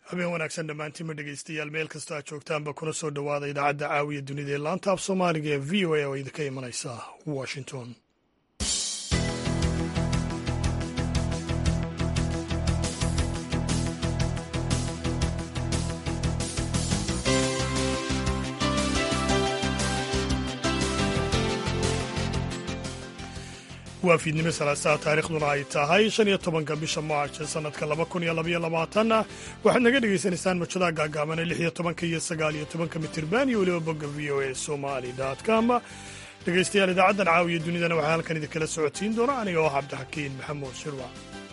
habeen wanaagsan dhammaantiinma dhegeystayaal meel kastoo aad joogtaanba kuna soo dhowaada idaacadda caawiya dunida ee laanta af soomaaliga ee v o a oo idinka imanaysa washington waa fiidnimo salaasaha taarikhduna ay tahay shan iyo tobanka bisha maarch sanadka laba kun iyo labaiyo labaatanna waxaad naga dhegaysanaysaan mujadaha gaagaabane lix iyo tobanka iyo sagaal iyo tobanka mitirban iyo weliba bogga v o a somali com dhegaystayaal idaacaddan caawiya dunidana waxaa halkan idinkala socotiin doona aniga oo cabdixakiin maxamuud shirwa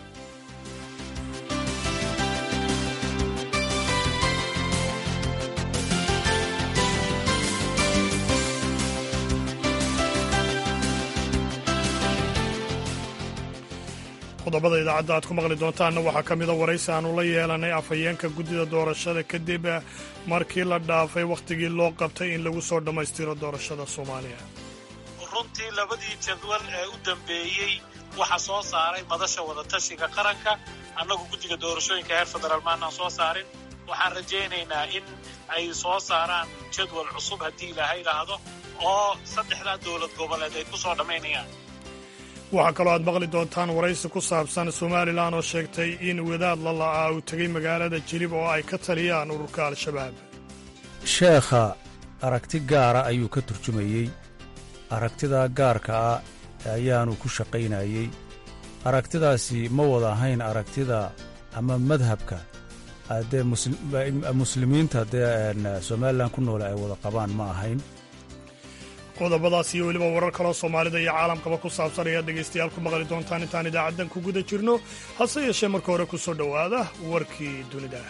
qodobada idaacadda aad ku maqli doontaanna waxaa ka mida waraysi aanu la yeelanay afhayeenka guddida doorashada kadib markii la dhaafay wakhtigii loo qabtay in lagu soo dhammaystiro doorashada soomaaliya runtii labadii jadwal ee u dambeeyey waxa soo saaray madasha wadatashiga qaranka annagu guddiga doorashooyinka heer federaal maanaan soo saarin waxaan rajaynaynaa in ay soo saaraan jadwal cusub haddii ilaahay idhaahdo oo saddexdaa dowlad goboleed ay ku soo dhammaynayaan waxaa kaloo aad maqli doontaan waraysi ku saabsan somalilan oo sheegtay in wadaad la la'aa uu tegey magaalada jilib oo ay ka taliyaan ururka al-shabaab sheekha aragti gaara ayuu ka turjumayey aragtidaa gaarka ah ayaanu ku shaqaynayey aragtidaasi ma wada ahayn aragtida ama madhabka dee muslimiinta dee somalilan ku noole ay wada qabaan ma ahayn qodobadaas iyo weliba warar kaloo soomaalida iyo caalamkaba ku saabsan ayaad dhegaystayaal ku maqli doontaan intaan idaacaddan ku guda jirno hase yeeshee marka hore ku soo dhowaada warkii dunida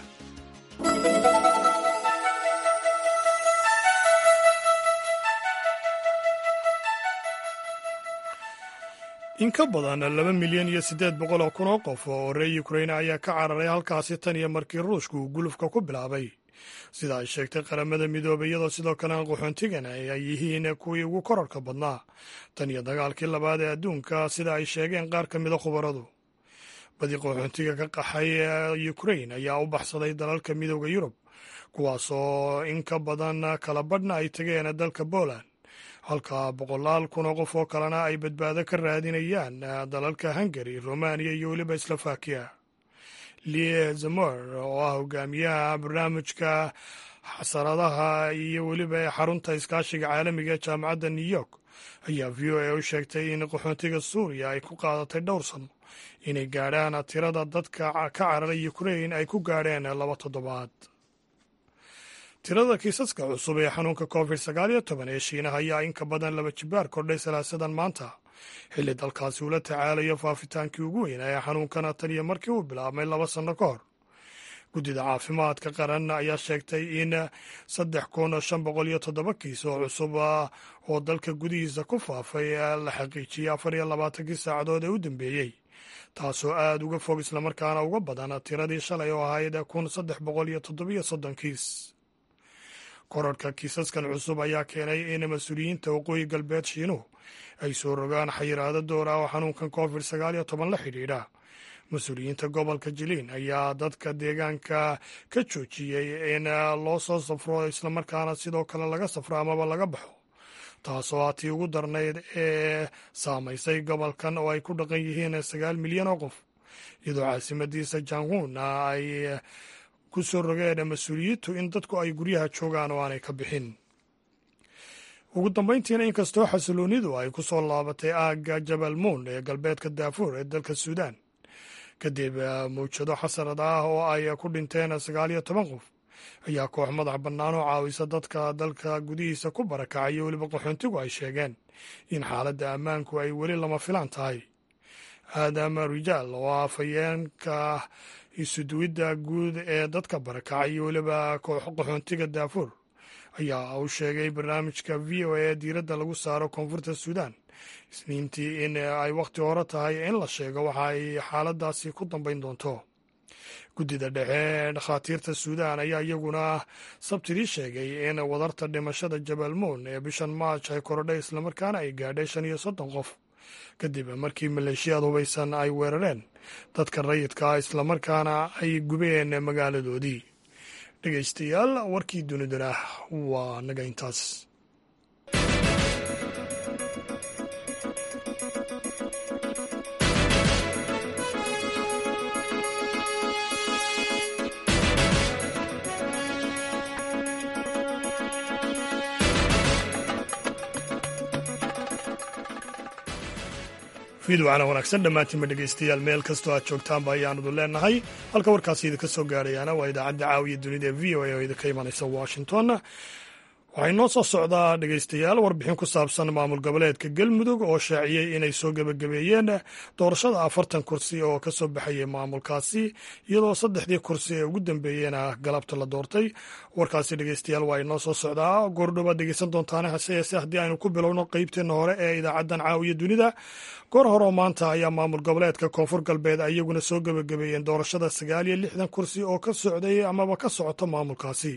in ka badan laba milyan iyo siddeed boqol oo kun oo qof oo reer ukrain ayaa ka cararay halkaasi tan iyo markii ruushku uu gulufka ku bilaabay sida ay sheegtay qaramada midoobay iyadoo sidoo kalena qaxoontigana ay yihiin kuwii ugu korarka badnaa tan iyo dagaalkii labaad ee adduunka sida ay sheegeen qaar ka mida khubaradu badi qaxoontiga ka qaxay ukrain ayaa u baxsaday dalalka midooda yurub kuwaasoo in ka badan kala badhna ay tegeen dalka poland halka boqolaal kun oo qof oo kalena ay badbaado ka raadinayaan dalalka hungari romaniya iyo weliba slovakiya lie zamor oo ah hogaamiyaha barnaamijka xasaradaha iyo weliba xarunta iskaashiga caalamiga ee jaamacadda new york ayaa v o a u sheegtay in qaxoontiga suuriya ay ku qaadatay dhowr sano inay gaadhaan tirada dadka ka cararay ukrain ay ku gaadheen laba toddobaad tirada kiisaska cusub ee xanuunka covid sagaal iyo toban ee shiinaha ayaa in ka badan laba jibaar kordhay salaasadan maanta xilli dalkaasi uu la tacaalayo faafitaankii ugu weynaa ee xanuunkana tan iyo markii uu bilaabmay laba sanno ka hor guddida caafimaadka qaran ayaa sheegtay in saddex kun shan boqol iyo toddoba kiis oo cusub oo dalka gudihiisa ku faafay la xaqiijiyey afar iyo labaatankii saacadood ee u dambeeyey taasoo aad uga fog islamarkaana uga badan tiradii shalay oo ahayd kun saddex boqol iyo toddobiyo soddon kiis korarhka kiisaskan cusub ayaa keenay in mas-uuliyiinta waqooyi galbeed shiinuhu ay soo rogaan xayiraado door ah oo xanuunkan covid sagaal iyo toban la xidhiidha mas-uuliyiinta gobolka jiliin ayaa dadka deegaanka ka joojiyey in loo soo safro islamarkaana sidoo kale laga safro amaba laga baxo taasoo ah tii ugu darnayd ee saamaysay gobolkan oo ay ku dhaqan yihiin sagaal milyan oo qof iyadoo caasimadiisa janghun ay ku soo rogeen mas-uuliyiintu in dadku ay guryaha joogaan oo aanay ka bixin ugu dambayntiina inkastoo xasiloonidu ay ku soo laabatay aagga jabal muun ee galbeedka daafuur ee dalka suudaan kadib mawjado xasarad ah oo ay ku dhinteen sagaal iyo toban qof ayaa koox madax bannaan oo caawisa dadka dalka gudihiisa ku barakacay iyo weliba qaxoontigu ay sheegeen in xaaladda ammaanku ay weli lama filaan tahay aadam rijaal oo ah afhayeenka isuduwidda guud ee dadka barakacay iyo weliba qaxoontiga daafuur ayaa uu sheegay barnaamijka v o a ee diiradda lagu saaro koonfurta suudaan isniintii in ay wakhti hore tahay in la sheego waxa ay xaaladaasi ku dambayn doonto guddida dhexe ee dhakhaatiirta suudaan ayaa iyaguna sabtidii sheegay in wadarta dhimashada jabal muun ee bishan maarj ay korodhay islamarkaana ay gaadhay shan iyo soddon qof kadib markii maleeshiyaad hubaysan ay weerareen dadka rayidka ah islamarkaana ay gubeen magaaladoodii dhegaystayaal warkii dunidana waa naga intaas fiidwacana wanaagsan dhammaantiinba dhegaystayaal meel kastoo aad joogtaanba ayaanadu leenahay halka warkaasi idinka soo gaarayaana waa idaacadda caawiya dunida ee v o a oo idinka imanaysa washington waxay noo soo socdaa dhegaystayaal warbixin ku saabsan maamul goboleedka galmudug oo shaaciyey inay soo gebagabeeyeen doorashada afartan kursi oo ka soo baxayay maamulkaasi iyadoo saddexdii kursi ee ugu dambeeyena galabta la doortay warkaasi dhegaystayaal waa inoo soo socdaa goordhobaad dhegeysan doontaane hase yeese haddii aynu ku bilowno qeybteenna hore ee idaacaddan caawiya dunida goor hore oo maanta ayaa maamul goboleedka koonfur galbeed iyaguna soo gebagabeeyeen doorashada sagaal iyo lixdan kursi oo ka socday amaba ka socoto maamulkaasi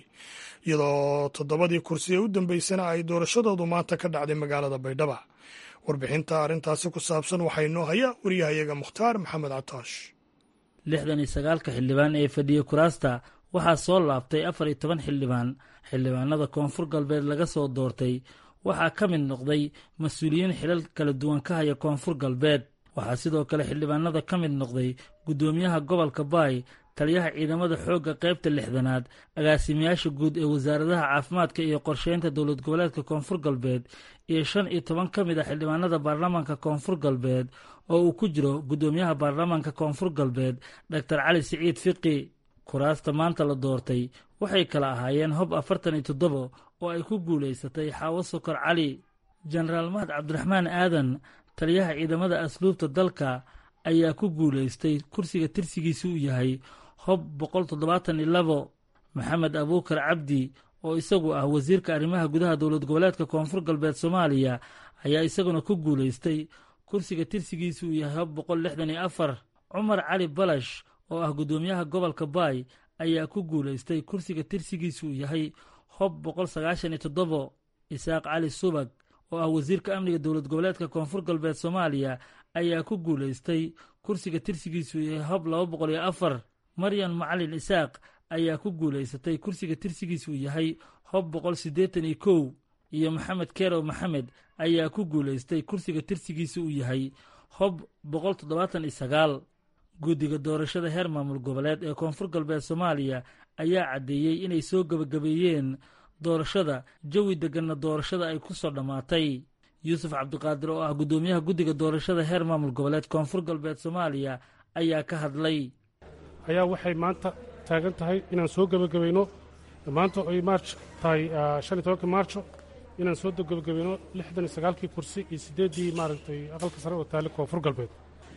iyadoo toddobadii kursi ee u dambeysana ay doorashadoodu maanta ka dhacday magaalada baydhaba warbixinta arrintaasi ku saabsan waxaa inoo haya wariyahayaga mukhtaar maxamed cataash lixdan iyo sagaalka xildhibaan ee fadhiya kuraasta waxaa soo laabtay afar iyo toban xildhibaan xildhibaanada koonfur galbeed laga soo doortay waxaa ka mid noqday mas-uuliyiin xilal kala duwan ka haya koonfur galbeed waxaa sidoo kale xildhibaanada ka mid noqday guddoomiyaha gobolka baay taliyaha ciidamada xoogga qaybta lixdanaad agaasimayaasha guud ee wasaaradaha caafimaadka iyo qorsheynta dowlad goboleedka koonfur galbeed iyo shan iyo toban ka mid a xildhibaanada baarlamaanka koonfur galbeed oo uu ku jiro guddoomiyaha baarlamaanka koonfur galbeed doctor cali siciid fiqi kuraasta maanta la doortay waxay kala ahaayeen hob afartan iyo toddobo oo ay ku guulaysatay xaawo sokor cali jenaraal mahad cabdiraxmaan aadan taliyaha ciidamada asluubta dalka ayaa ku guulaystay kursiga tirsigiisa uu yahay hob boqol toddobaatan iyo labo maxamed abuukar cabdi oo isagu ah wasiirka arrimaha gudaha dowlad goboleedka koonfur galbeed soomaaliya ayaa isaguna ku guulaystay kursiga tirsigiisa uu yahay hob boqol lixdan iyo afar cumar cali balash oo ah guddoomiyaha gobolka baay ayaa ku guulaystay kursiga tirsigiisa uu yahay hob boqol sagaashan iyo toddobo isaaq cali subag oo ah wasiirka amniga dowlad goboleedka koonfur galbeed soomaaliya ayaa ku guulaystay kursiga tirsigiisu yahay hob laba boqol iyo afar maryan macalin isaaq ayaa ku guulaysatay kursiga tirsigiisu yahay hob boqol siddeetan iyo kow iyo maxamed kerow maxamed ayaa ku guulaystay kursiga tirsigiisa uu yahay hob boqol toddobaatan iyo sagaal guddiga doorashada heer maamul goboleed ee koonfur galbeed soomaaliya ayaa caddeeyey inay soo gebagabeeyeen doorashada jawi degganna doorashada ay ku soo dhammaatay yuusuf cabdiqaadir oo ah guddoomiyaha guddiga doorashada heer maamul goboleed koonfur galbeed soomaaliya ayaa ka hadlay ayaa waxay maanta taagan tahay inaan soo gebagabayno maanta ay maarj tahay shan iyo tobankii maarjo inaan soo gebagabayno lixdan iyo sagaalkii kursi iyo siddeeddii maaragtay aqalka sare oo taali koonfur galbeed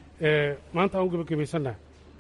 maanta aan u gebagabaysannaha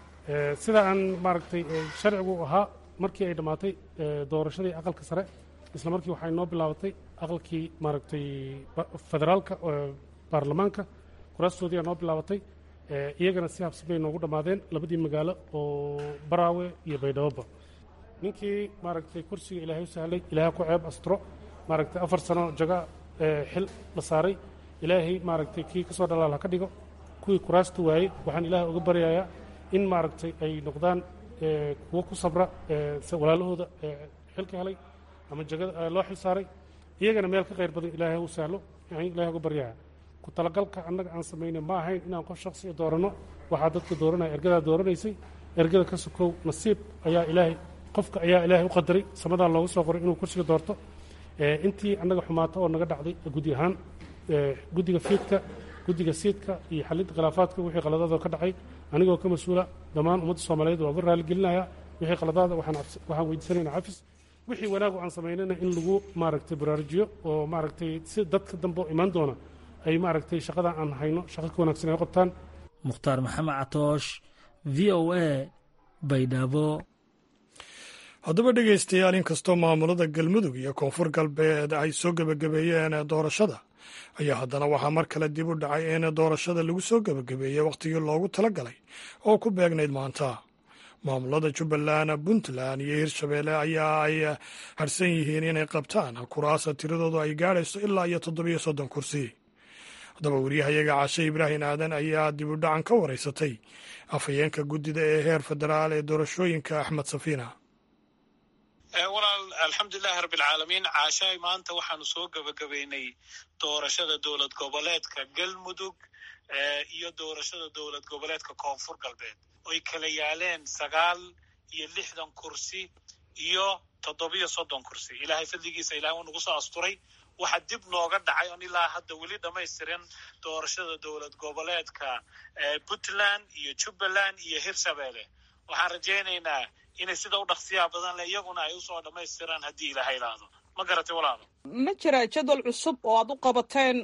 sida aan maaragtay sharcigu ahaa markii ay dhammaatay doorashadii aqalka sare isla markii waxay noo bilaabatay aqalkii maaragtay federaalka baarlamaanka kuraastoodii aa noo bilaabatay iyagana si habsi bay noogu dhammaadeen labadii magaalo oo baraawe iyo baydhaboba ninkii maaragtay kursiga ilaahay u sahlay ilaahay ku ceeb astro maaragtay afar sano jaga xil la saaray ilaahay maaragtay kii ka soo dhalaal ha ka dhigo kuwii kuraasta waayey waxaan ilaahay uga baryayaa in maaragtay ay noqdaan kuwo ku sabra walaalahooda xilka helay ama jagada loo xil saaray iyagana meel ka khayr badan ilaahay u sahlo ilahay uga baryayaa ku talagalka annaga aan samayna ma ahayn inaan qof shaksiya dooranno waxaa dadka dooranaya ergadaa dooranaysay ergada ka sokow nasiib ayaa ilaahay qofka ayaa ilaahay u qadaray samadaa loogu soo qoray inuu kursiga doorto intii annaga xumaato oo naga dhacday gudi ahaan guddiga fiidka guddiga siidka iyo xalinta khilaafaadka wixii qaladaadoo ka dhacay anigoo ka mas-uula dhammaan ummadda soomaaliyeed waa uga raaligelinaya wixii qaladaada waxaan weydiisanayna cafis wixii wanaagu aan samaynana in lagu maaragtay baraarujiyo oo maaragtay si dadka dambe oo imaan doona ay maaragtay shaqada aan hayno shaqo ka wanaagsan ay qabtaan mukhtaar maxamed catoosh v o a baydhabo haddaba dhegaystayaal inkastoo maamulada galmudug iyo koonfur galbeed ay soo gebagabeeyeen doorashada ayaa haddana waxaa mar kale dib u dhacay in doorashada lagu soo gebagabeeyey wakhtigii loogu tala galay oo ku beegnayd maanta maamulada jubbaland puntland iyo hirshabeelle ayaa ay harsan yihiin inay qabtaan kuraasa tiradoodu ay gaadhayso ilaa iyo toddobiyo soddon kursi haddaba wariyahayaga cashe ibraahim aadan ayaa dib u dhacan ka waraysatay afhayeenka guddida ee heer federaal ee doorashooyinka axmed safiina walaal alxamdulilahi rabbilcaalamiin caashaay maanta waxaanu soo gebagabaynay doorashada dowlad goboleedka galmudug iyo doorashada dowlad goboleedka koonfur galbeed oy kala yaaleen sagaal iyo lixdan kursi iyo toddobiyo soddon kursi ilaahay fadligiisa ilahay uu nagu soo asturay waxa dib nooga dhacay on ilaa hadda weli dhamaystirin doorashada dowlad goboleedka puntland iyo jubbaland iyo hirshabeelle waxaan rajaynaynaa inay sida u dhaqsiyaa badan le iyaguna ay usoo dhammaystiraan haddii ilaahay idhaahdo ma garatay walaalo ma jira jadwal cusub oo aad u qabateen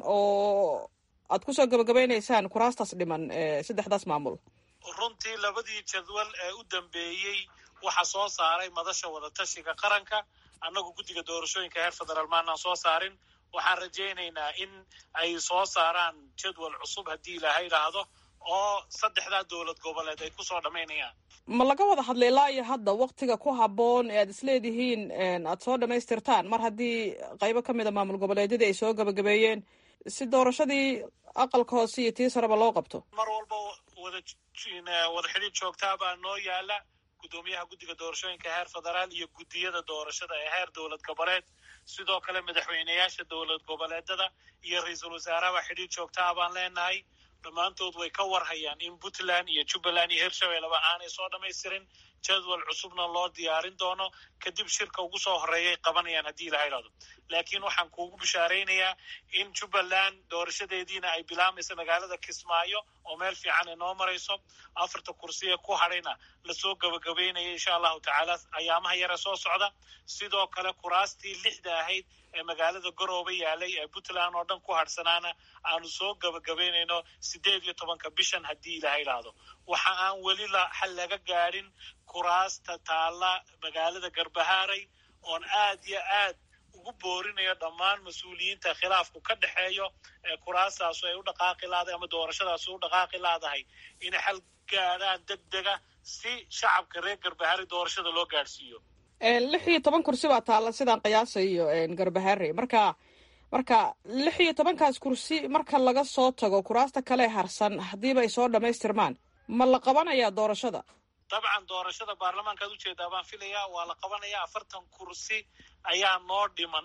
oo aad kusoo gabagabaynaysaan kuraastaas dhiman saddexdaas maamul runtii labadii jadwal ee u dambeeyey waxaa soo saaray madasha wadatashiga qaranka annagu guddiga doorashooyinka heer federaal maanaan soo saarin waxaan rajaynaynaa in ay soo saaraan jadwal cusub haddii ilaahay idhaahdo oo saddexdaa dowlad goboleed ay kusoo dhammaynayaan ma laga wada hadlay ilaa iyo hadda waktiga ku habboon ee aad isleedihiin aad soo dhammaystirtaan mar haddii qaybo ka mid a maamul goboleedyadii ay soo gabagabeeyeen si doorashadii aqalka hoose iyo tii sareba loo qabto mar walba wada wada xidhiid joogtaa baa noo yaala guddoomiyaha guddiga doorashooyinka heer federaal iyo guddiyada doorashada ee heer dowlad goboleed sidoo kale madaxweyneyaasha dowlad goboleedada iyo ra-iisul wasaaraha xidhiid joogtaa baan leenahay dhammaantood way ka warhayaan in puntland iyo jubbaland iyo hirshabelleba aanay soo dhammaystirin jadwal cusubna loo diyaarin doono kadib shirka ugu soo horeeyay qabanayaan haddii ilaha idhahdo laakiin waxaan kuugu bishaaraynayaa in jubbaland doorashadeediina ay bilaamaysa magaalada kismaayo oo meel fiican ay noo marayso afarta kursi ee ku hadhayna lasoo gabagabaynaya insha allahu tacaala ayaamaha yare soo socda sidoo kale kuraastii lixda ahayd ee magaalada garoobe yaalay ee puntland oo dhan ku hadhsanaana aanu soo gabagabaynayno sideed iyo tobanka bishan haddii ilaha idhaahdo waxa aan weli xal laga gaadhin kuraasta taalla magaalada garbahaaray oon aad iyo aad ugu boorinayo dhammaan mas-uuliyiinta khilaafku ka dhexeeyo ee kuraastaasu ay u dhaqaaqi laadahay ama doorashadaasu u dhaqaaqi laadahay inay xal gaadhaan deg dega si shacabka reer garbahaaray doorashada loo gaadhsiiyo lix iyo toban kursi baa taalla sidaan qiyaasayo garbaharey marka marka lix iyo tobankaas kursi marka laga soo tago kuraasta kale harsan haddiiba ay soo dhammaystirmaan ma la qabanayaa doorashada dabcan doorashada baarlamaankaad ujeedaa baan filayaa waa la qabanayaa afartan kursi ayaa noo dhiman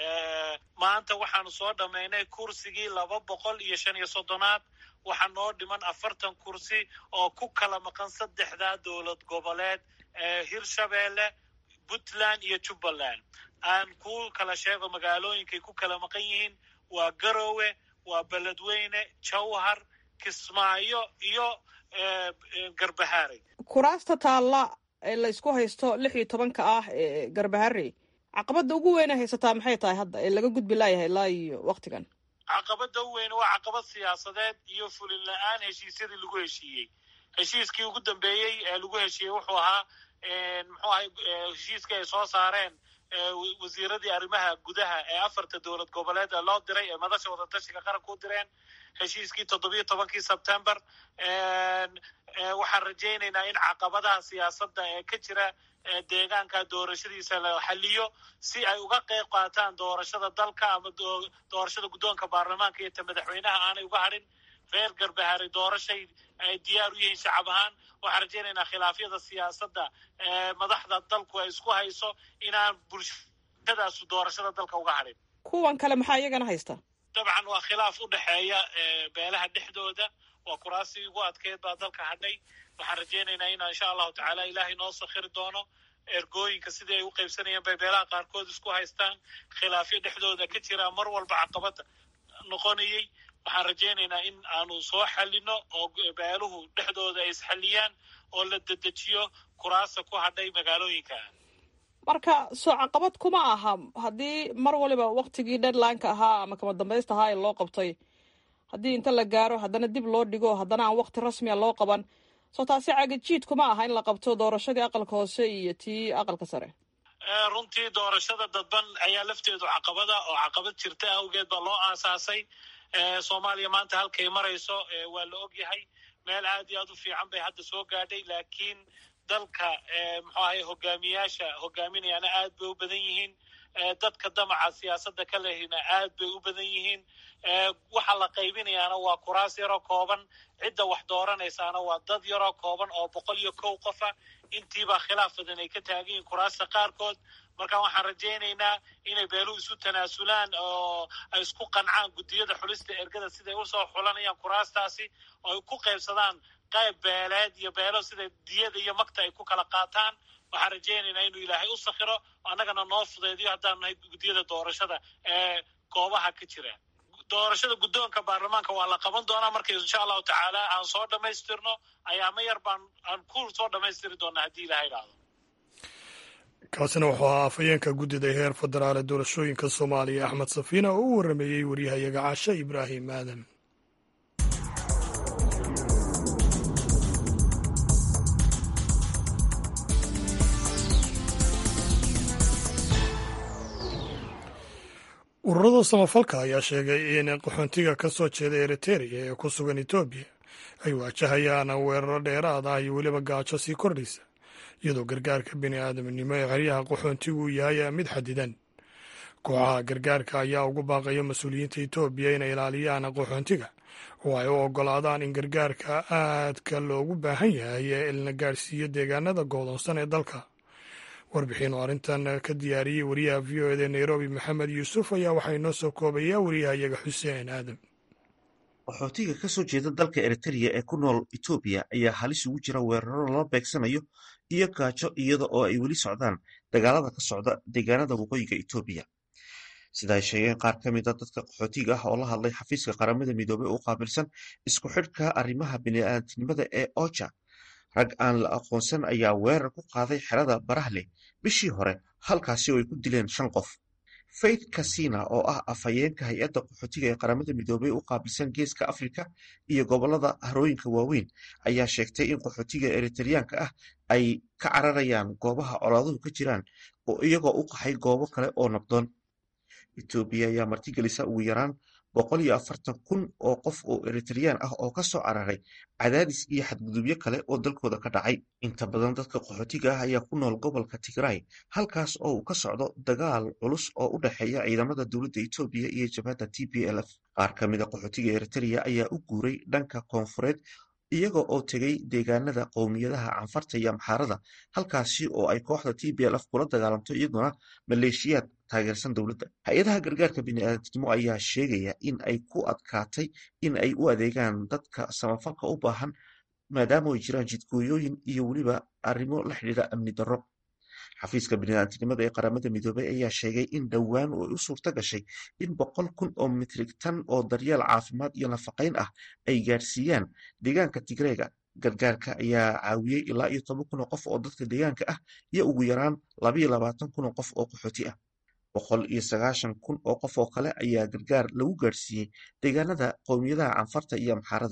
maanta waxaanu soo dhammaynay kursigii laba boqol iyo shan iyo soddonaad waxaa noo dhiman afartan kursi oo ku kala maqan saddexdaa dowlad goboleed ee hirshabeelle puntland iyo jubbaland aan ku kala sheego magaalooyinkay ku kala maqan yihiin waa garowe waa beledweyne jawhar kismaayo iyo garbaharey kuraasta taalla ee laysku haysto lix iyo tobanka ah ee garbaharey caqabadda ugu weyna haysataa maxay tahay hadda ee laga gudbi laayahay ilaa iyo waktigan caqabadda u weyn waa caqabad siyaasadeed iyo fulin la-aan heshiisyadii lagu heshiiyey heshiiskii ugu dambeeyey ee lagu heshiiyey wuxuu ahaa muxuu ahay heshiiskii ay soo saareen wasiiradii arrimaha gudaha ee afarta dowlad goboleed ee loo diray ee madasha wadatashiga qaranka u direen heshiiskii toddobiyo tobankii sebtember waxaan rajaynaynaa in caqabadaha siyaasadda ee ka jira deegaanka doorashadiisa la xaliyo si ay uga qeyb qaataan doorashada dalka ama doorashada guddoonka baarlamaanka iyo ta madaxweynaha aanay uga hadhin reer garbahari doorashay ay diyaar u yihiin shacab ahaan waxaan rajaynaynaa khilaafyada siyaasadda ee madaxda dalku ay isku hayso inaan bulshadaasu doorashada dalka uga hadhin kuwan kale maxaa iyagana haysta dabcan waa khilaaf u dhexeeya beelaha dhexdooda waa kuraasii ugu adkeyd baa dalka hadhay waxaan rajaynaynaa in insha allahu tacaala ilaahay noo sakhiri doono ergooyinka sidii ay u qaybsanayeen bay beelaha qaarkood isku haystaan khilaafyo dhexdooda ka jira mar walba caqabada noqonayay waxaan rajaynaynaa in aanu soo xalino oo beeluhu dhexdooda ay isxaliyaan oo la dedejiyo kuraasta ku hadhay magaalooyinka marka soo caqabad kuma aha haddii mar waliba waktigii deadlineka ahaa ama kama dambaysta ahaa ee loo qabtay haddii inta la gaaro haddana dib loo dhigo haddana aan wakti rasmiya loo qaban soo taasi cagajiid kuma aha in la qabto doorashadii aqalka hoose iyo tii aqalka sare runtii doorashada dadban ayaa lafteedu caqabada oo caqabad jirta awgeed baa loo aasaasay soomaaliya maanta halkay marayso waa la og yahay meel aad iyo aad u fiican bay hadda soo gaadhay laakiin dalka muxuu ahay hogaamiyaasha hogaaminayaana aad bay u badan yihiin dadka damaca siyaasadda ka lehina aad bay u badan yihiin waxa la qaybinayaana waa kuraas yaroo kooban cidda wax dooranaysaana waa dad yaroo kooban oo boqol iyo kow qofa intiibaa khilaaf badan ay ka taagan yihiin kuraasta qaarkood marka waxaan rajaynaynaa inay beeluhu isu tanaasulaan oo ay isku qancaan guddiyada xulista ergada siday usoo xulanayaan kuraastaasi oo ay ku qaybsadaan qayb beeleed iyo beelo sida diyada iyo magta ay ku kala qaataan waxaan rajaynaynaa inuu ilaahay u sakhiro annagana noo fudeediyo haddaan nahay guddiyada doorashada ee goobaha ka jira doorashada guddoonka baarlamaanka waa la qaban doonaa marka insha allahu tacaala aan soo dhammaystirno ayaama yar baan aan ku soo dhammaystiri doonaa haddii ilaha idhaahdo kaasina wuxuu ahaa afhayeenka guddida heer federaale doorashooyinka soomaaliya axmed safiina oo u warrameeyey waryahayaga caashe ibraahim aadan ururada samafalka ayaa sheegay in qaxoontiga ka soo jeeda eriteria ee ku sugan etoobiya ay waajahayaan weeraro dheeraad ah iyo weliba gaajo sii kordhaysa iyadoo gargaarka bini aadamnimo ee xeryaha qaxoontigu uu yahay mid xadidan kooxaha gargaarka ayaa ugu baaqaya mas-uuliyiinta etoobiya inay ilaaliyaan qaxoontiga oo ay u oggolaadaan in gargaarka aadka loogu baahan yahay ee la gaadhsiiyo deegaanada go'doonsan ee dalka warbixin oo arrintan ka diyaariyey wariyaha v o eda nairobi maxamed yuusuf ayaa waxaa inoo soo koobaya wariyahayaga xuseen aadam qaxootiga ka soo jeeda dalka eritereya ee ku nool etoobiya ayaa halis ugu jira weeraro lala beegsanayo iyo gaajo iyada oo ay weli socdaan dagaalada ka socda deegaanada waqooyiga etoobiya sida ay sheegeen qaar ka mid a dadka qaxootiga ah oo la hadlay xafiiska qaramada midoobey u qaabilsan isku xidhka arrimaha bini'aadamnimada ee oja rag aan la aqoonsan ayaa weerar ku qaaday xerada barahleh bishii hore halkaasi oo ay ku dileen shan qof faith kasina oo ah afhayeenka hay-adda qaxootiga ee qaramada midoobey u qaabilsan geeska afrika iyo gobolada harooyinka waaweyn ayaa sheegtay in qaxootiga eriteryaanka ah ay ka cararayaan goobaha colaaduhu ka jiraan iyagoo u qaxay goobo kale oo nabdoon etoobiya ayaa martigelisa ugu yaraan boqol iyo afartan kun oo qof oo eritereyaan ah oo ka soo cararay cadaadis iyo xadgudubyo kale oo dalkooda ka dhacay inta badan dadka qaxootiga ah ayaa ku nool gobolka tigray halkaas oo uu ka socdo dagaal culus oo u dhexeeya ciidamada dowladda etoobiya iyo jabhadda t p l f qaar ka mid a qaxootiga eritereya ayaa u guuray dhanka koonfureed iyaga oo tegay deegaanada qowmiyadaha canfarta iyo amxaarada halkaasi oo ay kooxda t b l f kula dagaalamto iyaduna maleeshiyaad taageersan dowladda hay-adaha gargaarka bini'aadamnimo ayaa sheegaya in ay ku adkaatay in ay u adeegaan dadka samafalka u baahan maadaama ay jiraan jidgooyooyin iyo weliba arrimo la xidhiidha amni darro xafiiska bini'aadamnimada ee qaramada midoobey ayaa sheegay in dhowaan ay u suurta gashay in boqol kun oo mitrig tan oo daryeel caafimaad iyo nafaqayn ah ay gaadhsiiyaan deegaanka tigreega gargaarka ayaa caawiyey ilaa iyo toban kun oo qof oo dadka deegaanka ah iyo ugu yaraan labaiyo labaatan kun oo qof oo qaxooti ah boqol iyo sagaashan kun oo qof oo kale ayaa gargaar lagu gaadhsiiyey deegaanada qowmiyadaha canfarta iyo amxaarada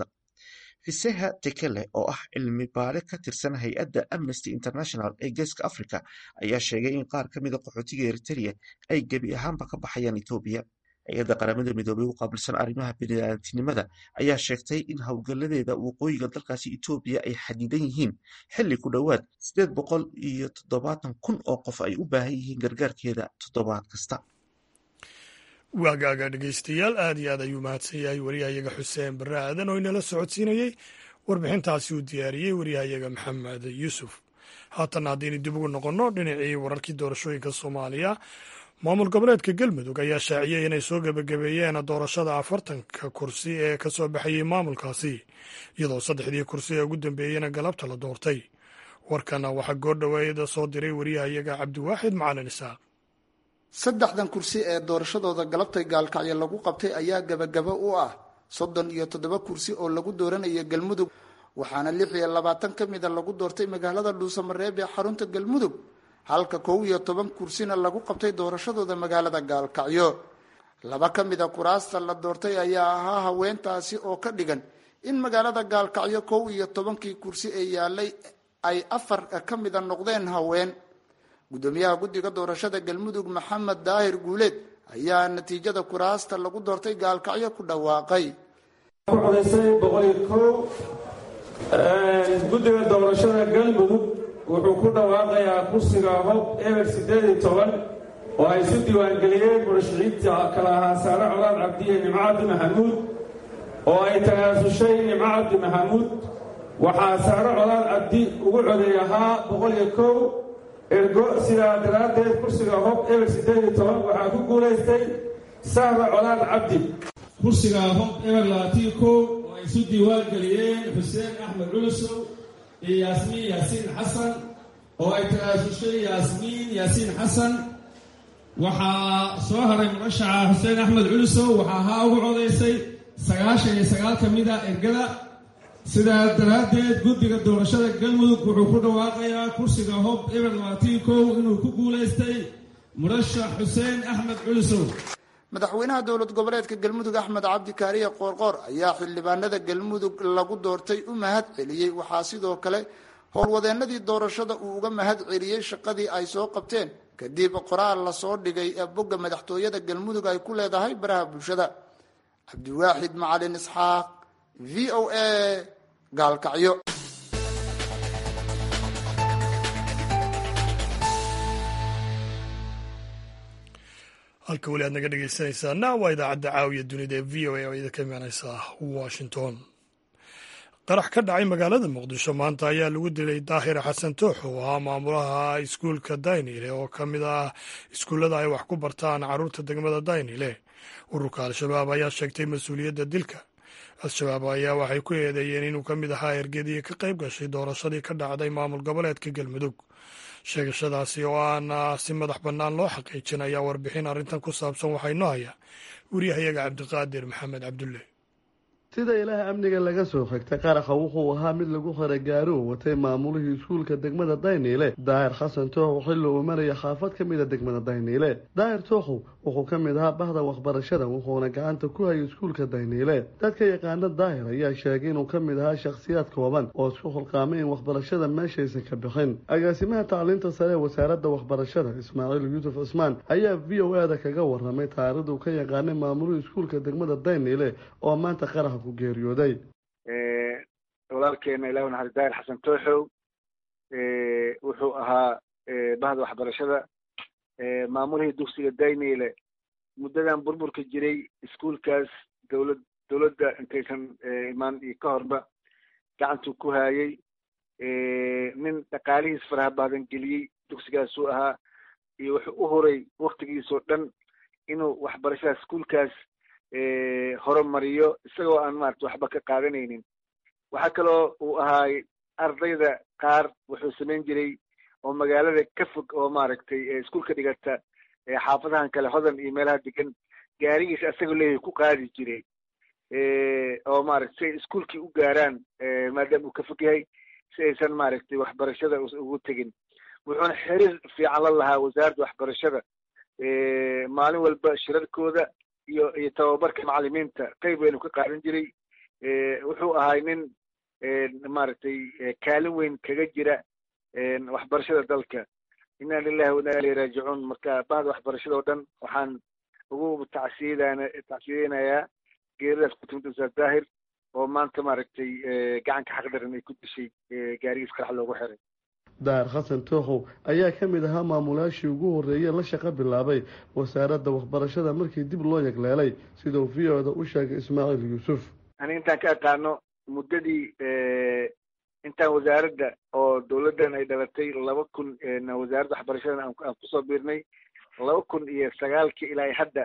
fiseha tekele oo ah cilmi baare ka tirsan hay-adda amnesty international ee geeska africa ayaa sheegay in qaar ka mida qaxootiga eritereya ay gebi ahaanba ka baxayaan etoobiya hay-adda qaramada midoobey u qaabilsan arrimaha bini'aadantinimada ayaa sheegtay in howlgaladeeda waqooyiga dalkaasi etoobiya ay xadidan yihiin xilli ku dhowaad sideed boqol iyo toddobaatan kun oo qof ay u baahan yihiin gargaarkeeda toddobaad kasta waagaaga dhegeystayaal aad iyo aad ayuu mahadsan yahay wariyahayaga xuseen barre aadan oo inala socodsiinayey warbixintaasi uu diyaariyey wariyahayaga maxamed yuusuf haatanna haddaynu dib ugu noqonno dhinacii wararkii doorashooyinka soomaaliya maamul goboleedka galmudug ayaa shaaciyey inay soo gebagabeeyeen doorashada afartanka kursi ee ka soo baxayey maamulkaasi iyadoo saddexdii kursi ee ugu dambeeyena galabta la doortay warkana waxaa goordhoweeda soo diray wariyahayaga cabdiwaaxid macalin isaaq saddexdan kursi ee doorashadooda galabtay gaalkacyo lagu qabtay ayaa gebagabo u ah soddon iyo toddoba kursi oo lagu dooranaya galmudug waxaana lix iyo labaatan ka mida lagu doortay magaalada dhuusamareeb ee xarunta galmudug halka kow iyo toban kursina lagu qabtay doorashadooda magaalada gaalkacyo laba ka mida kuraasta la doortay ayaa ahaa haweentaasi oo ka dhigan in magaalada gaalkacyo kow iyo tobankii kursi ee yaalay ay afar ka mida noqdeen haween gudoomiyaha guddiga doorashada galmudug maxamed daahir guuleed ayaa natiijada kuraasta lagu doortay gaalkacyo ku dhawaaqay codaysay boqoliyo kow guddiga doorashada galmudug wuxuu ku dhawaaqayaa kursiga hob eber siddeed iyo toban oo ay isu diiwaangeliyeen murashiciinta kala ahaa saare colaad cabdiye nimco cabdi maxamuud oo ay tanaasushay nimco cabdi maxamuud waxaa saare colaad cabdi ugu coday ahaa boqol iyo kow ergo sidaa daraaddeed kursiga hob eber siddeed iyo toban waxaa ku guulaystay sahra colaad cabdi kursiga hob eber labaatiyo kow oo ay isu diiwaangeliyeen xuseen axmed culusow iyo yaasmiin yaasiin xasan oo ay tanaasushay yaasmiin yaasiin xasan waxaa soo haray murashaca xuseen axmed culusow waxaa ahaa ugu codaysay sagaashan iyo sagaal ka mid a ergada sidaa daraaddeed guddiga doorashada galmudug wuxuu ku dhawaaqayaa kursiga hob eber labaatiyo kow inuu ku guulaystay murashax xuseen axmed culusow madaxweynaha dowlad goboleedka galmudug axmed cabdi kaariye qoorqoor ayaa xildhibaanada galmudug lagu doortay u mahad celiyey waxaa sidoo kale howlwadeenadii doorashada uu uga mahad celiyey shaqadii ay soo qabteen kadib qoraal lasoo dhigay ee bogga madaxtooyada galmudug ay ku leedahay baraha bulshada cabdiwaaxid macalin isxaaq v o a gaalkacyo halka weli aad naga dhegeysanaysaana waa idaacadda caawiya dunida ee v o a oo idinka imaaneysa washington qarax ka dhacay magaalada muqdisho maanta ayaa lagu dilay daahir xasan toox oo ahaa maamulaha iskuulka daynile oo ka mid ah iskuullada ay wax ku bartaan carruurta degmada daynile ururka al-shabaab ayaa sheegtay mas-uuliyadda dilka al-shabaab ayaa waxay ku eedeeyeen inuu ka mid ahaa ergadii ka qayb gashay doorashadii ka dhacday maamul goboleedka galmudug sheegashadaasi oo aan si madax bannaan loo xaqiijin ayaa warbixin arrintan ku saabsan waxaa inoo haya wariyahayaga cabdiqaadir maxamed cabdulle sida ilaah amniga laga soo xigtay qaraxa wuxuu ahaa mid lagu xiray gaari uu watay maamulihii iskuulka degmada dayniile daahir xasan tooxow xilli uu maraya xaafad ka mid a degmada dayniile daahir tooxow wuxuu ka mid ahaa bahda waxbarashada wuxuuna gacanta ku hayay iskuulka dayniile dadka yaqaana daahir ayaa sheegay inuu ka mid ahaa shakhsiyaad kooban oo isku xulqaamay in waxbarashada meeshaysan ka bixin agaasimaha tacliinta sare ee wasaaradda waxbarashada ismaaciil yuusuf cismaan ayaa v o a da kaga waramay taarikhdu ka yaqaanay maamulihii iskuulka degmada dayniile oo maanta qaraxa geeriyooday walaalkeena ilah naxari daahir xasan tooxow wuxuu ahaa bahda waxbarashada maamulihii dugsiga dayniile muddadan burburka jiray iskuulkaas dowlad dowladda intaysan imaan iyo ka horba gacantuu ku haayay nin dhaqaalihiis faraha badan geliyey dugsigaasuu ahaa iyo wuxuu u horay waktigiisoo dhan inuu waxbarashada iskuulkaas horumariyo isagoo aan maarata waxba ka qaadanaynin waxaa kaloo uu ahaay ardayda qaar wuxuu samayn jiray oo magaalada ka fog oo maaragtay iskuulka dhigata xaafadahan kale hodan iyo meelaha degan gaarigiisa asagoo leeyahay ku qaadi jiray oo maarata si ay iskuulkii u gaaraan maadaama uu ka fog yahay si aysan maaragtay waxbarashada ugu tegin wuxuuna xiriir fiican la lahaa wasaaradda waxbarashada maalin walba shirarkooda iyo iyo tababarka macalimiinta qayb weynu ka qaadan jiray wuxuu ahay nin maaragtay kaalin weyn kaga jira waxbarashada dalka inna lilahi wa inna ilayhi raajicuun marka bahda waxbarashada oo dhan waxaan ugu tacsiyadana tacsiyadeynayaa geeridaas ku timid ustaad daahir oo maanta maaragtay gacanka xaqdaran ay ku dishay gaarigiis qarax loogu xiray daahir xasan tooxow ayaa ka mid ahaa maamulayaashii ugu horreeyey la shaqo bilaabay wasaaradda waxbarashada markii dib loo yagleelay siduu v o da u sheegay ismaaciil yuusuf ani intaan ka aqaano muddadii intaan wasaaradda oo dowladdan ay dhalatay laba kun wasaaradda waxbarashadan aan kusoo biirnay laba kun iyo sagaalkii ilaa hadda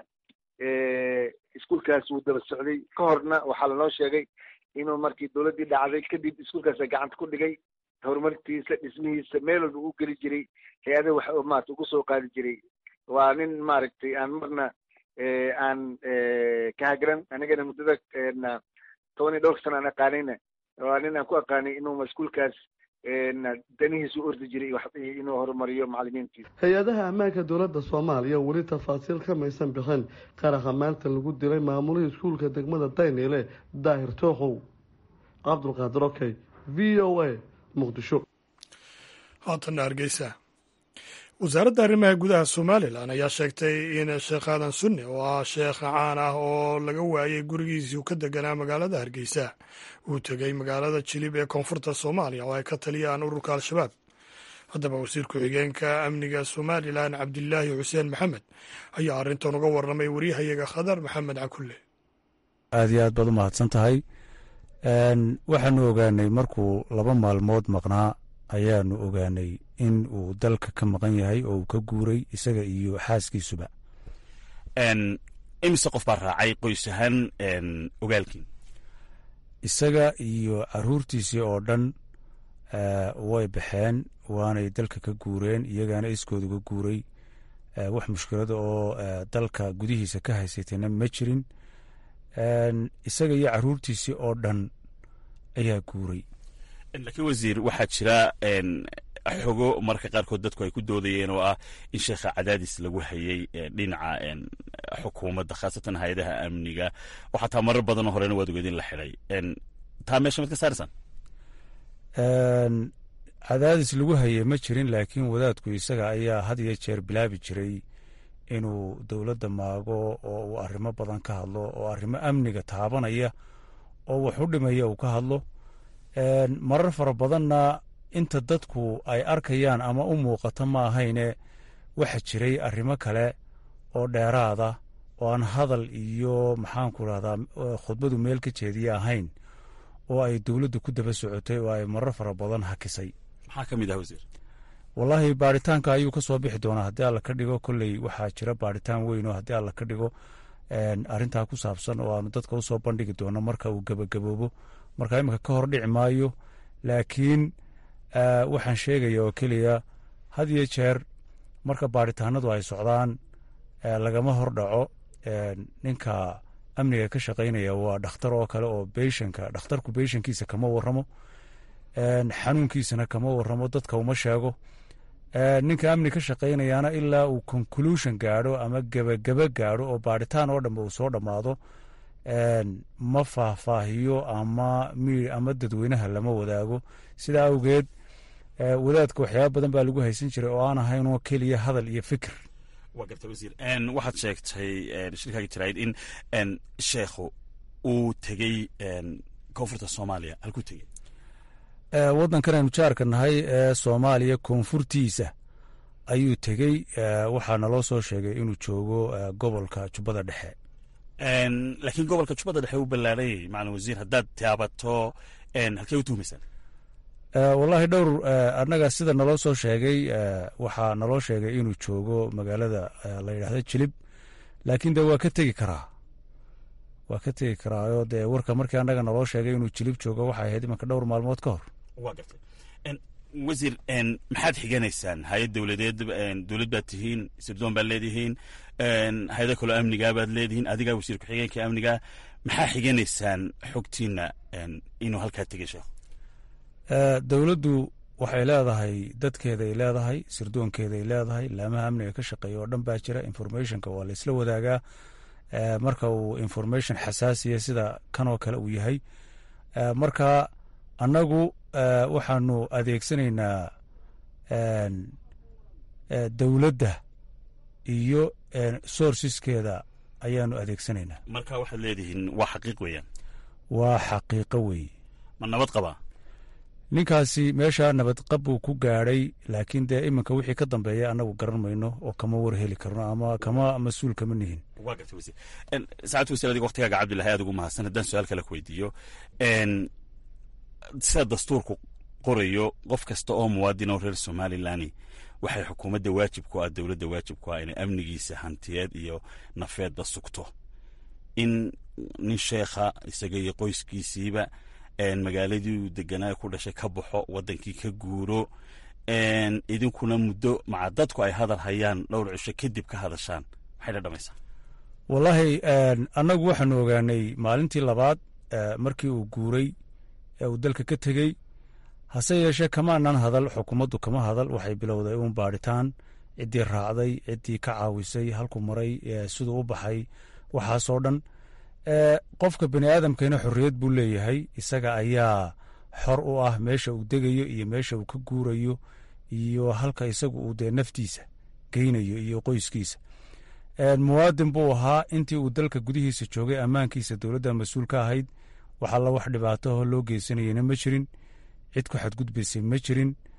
iskuulkaas wuu daba socday ka horna waxaa lanoo sheegay inuu markii dowladdii dhacday kadib iskuulkaasa gacanta ku dhigay horumartiisa dhismihiisa meel walba u geli jiray hay-adaha wax maarata ugu soo qaadi jiray waa nin maaragtay aan marna aan ka hagran anigana muddada toban iyo dhowr sana aan aqaanayna waa nin aan ku aqaanay inuu iskuulkaas danihiisa u ordi jiray inuu horumariyo macalimiintiisa hay-adaha ammaanka dowladda soomaaliya weli tafaasiil kamaysan bixin qaraxa maanta lagu dilay maamulihii iskuulka degmada dayniile daahir tooxow cabdulqaadir okey v o a muqdisho haatanna hargeysa wasaaradda arrimaha gudaha somalilan ayaa sheegtay in sheekh aadan sunne oo ah sheekh caan ah oo laga waayey gurigiisii uu ka deganaa magaalada hargeysa uu tegey magaalada jilib ee koonfurta soomaaliya oo ay ka taliyaan ururka al-shabaab haddaba wasiir ku-xigeenka amniga somalilan cabdilaahi xuseen maxamed ayaa arrintan uga warramay waryahayaga khadar maxamed cakulle aad iyo aad baad u mahadsan tahay waxaanu ogaanay markuu laba maalmood maqnaa ayaanu ogaanay in uu dalka ka maqan yahay oo uu ka guuray isaga iyo xaaskiisuba imise qof baa raacay qoys ahaan ogaalkiin isaga iyo caruurtiisii oo dhan way baxeen waanay dalka ka guureen iyagaana iskooda uga guuray wax mushkilada oo dalka gudihiisa ka haysatayna ma jirin isaga iyo caruurtiisii oo dhan ayaa guuray laakiin wasiir waxaa jira xogo marka qaarkood dadku ay ku doodayeen oo ah in sheekha cadaadis lagu hayay dhinaca xukuumadda khaasatan hay-adaha amniga oo xataa marar badanoo horena waad ogeed in la xidhay taa meesha mad ka saaraysaan cadaadis lagu hayay ma jirin laakiin wadaadku isaga ayaa had iyo jeer bilaabi jiray inuu dowladda maago oo uu arrimo badan ka hadlo oo arrimo amniga taabanaya oo wax u dhimaya uu ka hadlo marar fara badanna inta dadku ay arkayaan ama u muuqato ma ahayne waxa jiray arrimo kale oo dheeraada oo aan hadal iyo maxaanku rahdaa khudbadu meel ka jeediya ahayn oo ay dowladdu ku daba socotay oo ay marar fara badan hakisay maxaa ka mid ah wasiir wallaahi baaritaanka ayuu ka soo bixi doonaa haddii alla ka dhigo kolley waxaa jira baaritaan weyn oo haddii alla ka dhigo arrintaa ku saabsan oo aanu dadka usoo bandhigi doono marka uu gebagaboobo marka iminka ka hor dhici maayo laakiin waxaan sheegaya oo keliya had iyo jeer marka baaritaanadu ay socdaan lagama hor dhaco ninka amniga ka shaqaynaya waa dhakhtar oo kale oo beyshanka dhakhtarku beyshankiisa kama waramo xanuunkiisana kama waramo dadka uma sheego ninka amni ka shaqaynayaana ilaa uu conclusion gaadho ama gebagaba gaadho oo baaritaan oo dhanba uu soo dhammaado ma faahfaahiyo ama ama dadweynaha lama wadaago sidaa awgeed wadaadka waxyaaba badan baa lagu haysan jiray oo aan ahayn oo keliya hadal iyo fikir waa garta wasiir waxaad sheegtay shirkaaga jaraayid in sheekhu uu tegey koonfurta soomaaliya halkuu tegey waddankan aynu jaarka nahay ee soomaaliya koonfurtiisa ayuu tegey waxaa naloo soo sheegay inuu joogo gobolka jubbada dhexe laakiin gobolka jubbada dhexe u ballaarayay macalin wasiir haddaad taabato halkee u tuhumaysaan wallaahi dhowr annaga sida naloo soo sheegay waxaa naloo sheegay inuu joogo magaalada la yidhaahdo jilib laakiin de waa ka tegi karaa waa ka tegi karaayo dee warka markii annaga naloo sheegay inuu jilib joogo waxay ahayd imanka dhowr maalmood ka hor waa gartay wasiir maxaad xiganaysaan hay-ad dowladeed dowlad baad tihiin sirdoon baad leedihiin hay-ado kaloo amnigaa baad leedihiin adigaa wasiir ku-xigeenka amnigaa maxaa xiganaysaan xogtiina inuu halkaa tegay sheekh dowladdu waxay leedahay dadkeeday leedahay sirdoonkeeday leedahay laamaha amniga ka shaqeeya oo dhan baa jira informationka waa la isla wadaagaa marka uu information xasaasiya sida kanoo kale uu yahay marka annagu waxaanu adeegsanaynaa dowladda iyo sourceskeeda ayaanu adeegsanaynaa marka waxaad leedihiin waa xaqiiq weeyaan waa xaqiiqo weeye ma nabad qabaa ninkaasi meesha nabadqab buu ku gaadhay laakiin dee iminka wixii ka dambeeya annagu garan mayno oo kama war heli karno ama kama mas-uul kama nihin waa garta wasiir saacad wasiir adiga waktigaaga cabdillahi aad ugu mahadsan haddaan su-aal kale ku weydiiyo sida dastuurku qorayo qof kasta oo muwaadin oo reer somalilan waxay xukuumadda waajib ku ah dowladda waajib ku ah inay amnigiisa hantiyeed iyo nafeedba sugto in nin sheekha isaga iyo qoyskiisiiba magaaladii uu deganaa ku dhashay ka baxo wadankii ka guuro idinkuna muddo maca dadku ay hadal hayaan dhowr cisho kadib ka hadashaan maxay dhadhamaysaa wallaahi annagu waxaanu ogaanay maalintii labaad markii uu guuray ee uu dalka ka tegey hase yeeshee kamaanan hadal xukuumaddu kama hadal waxay bilowday uun baadhitaan ciddii raacday ciddii ka caawisay halku maray siduu u baxay waxaasoo dhan qofka bani aadamkana xorriyad buu leeyahay isaga ayaa xor u ah meesha uu degayo iyo meesha uu ka guurayo iyo halka isagu uu dee naftiisa geynayo iyo qoyskiisa muwaadin buu ahaa intii uu dalka gudihiisa joogay ammaankiisa dowladda mas-uul ka ahayd wax alla wax dhibaataho loo geysanayena ma jirin cid ku xadgudbaysay ma jirin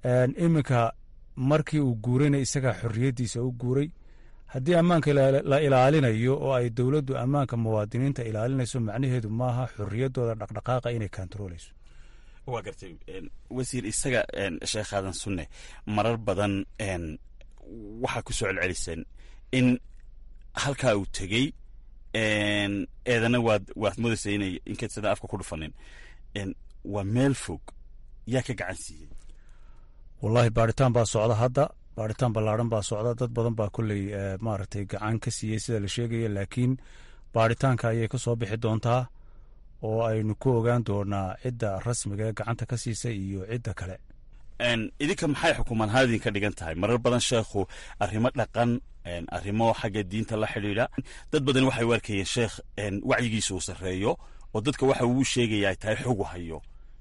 iminka markii uu guurayna isagaa xorriyaddiisa u guuray haddii ammaanka la ilaalinayo oo ay dowladdu ammaanka muwaadiniinta ilaalinayso macnaheedu maaha xorriyaddooda dhaqdhaqaaqa inay kantarooleyso waa gartay wasiir isaga sheekh aadan sunne marar badan waxaa ku soo celceliseen in halkaa uu tegey eedana waad waad moodaysa inay inkaysada afka ku dhufanin waa meel fog yaa ka gacan siiyey wallaahi baaritaan baa socda hadda baaritaan ballaadhan baa socda dad badan baa kolley maaragtay gacan ka siiyey sida la sheegaya laakiin baaritaanka ayay ka soo bixi doontaa oo aynu ku ogaan doonaa cidda rasmiga ee gacanta ka siisay iyo cidda kale idinka maxay xukuumadhaan idinka dhigan tahay marar badan sheekhu arrimo dhaqan arrimo xagga diinta la xidhiidha dad badan waxay u arkayeen sheekh wacyigiisa uu sarreeyo oo dadka waxa uu sheegaya ay tahay xogu hayo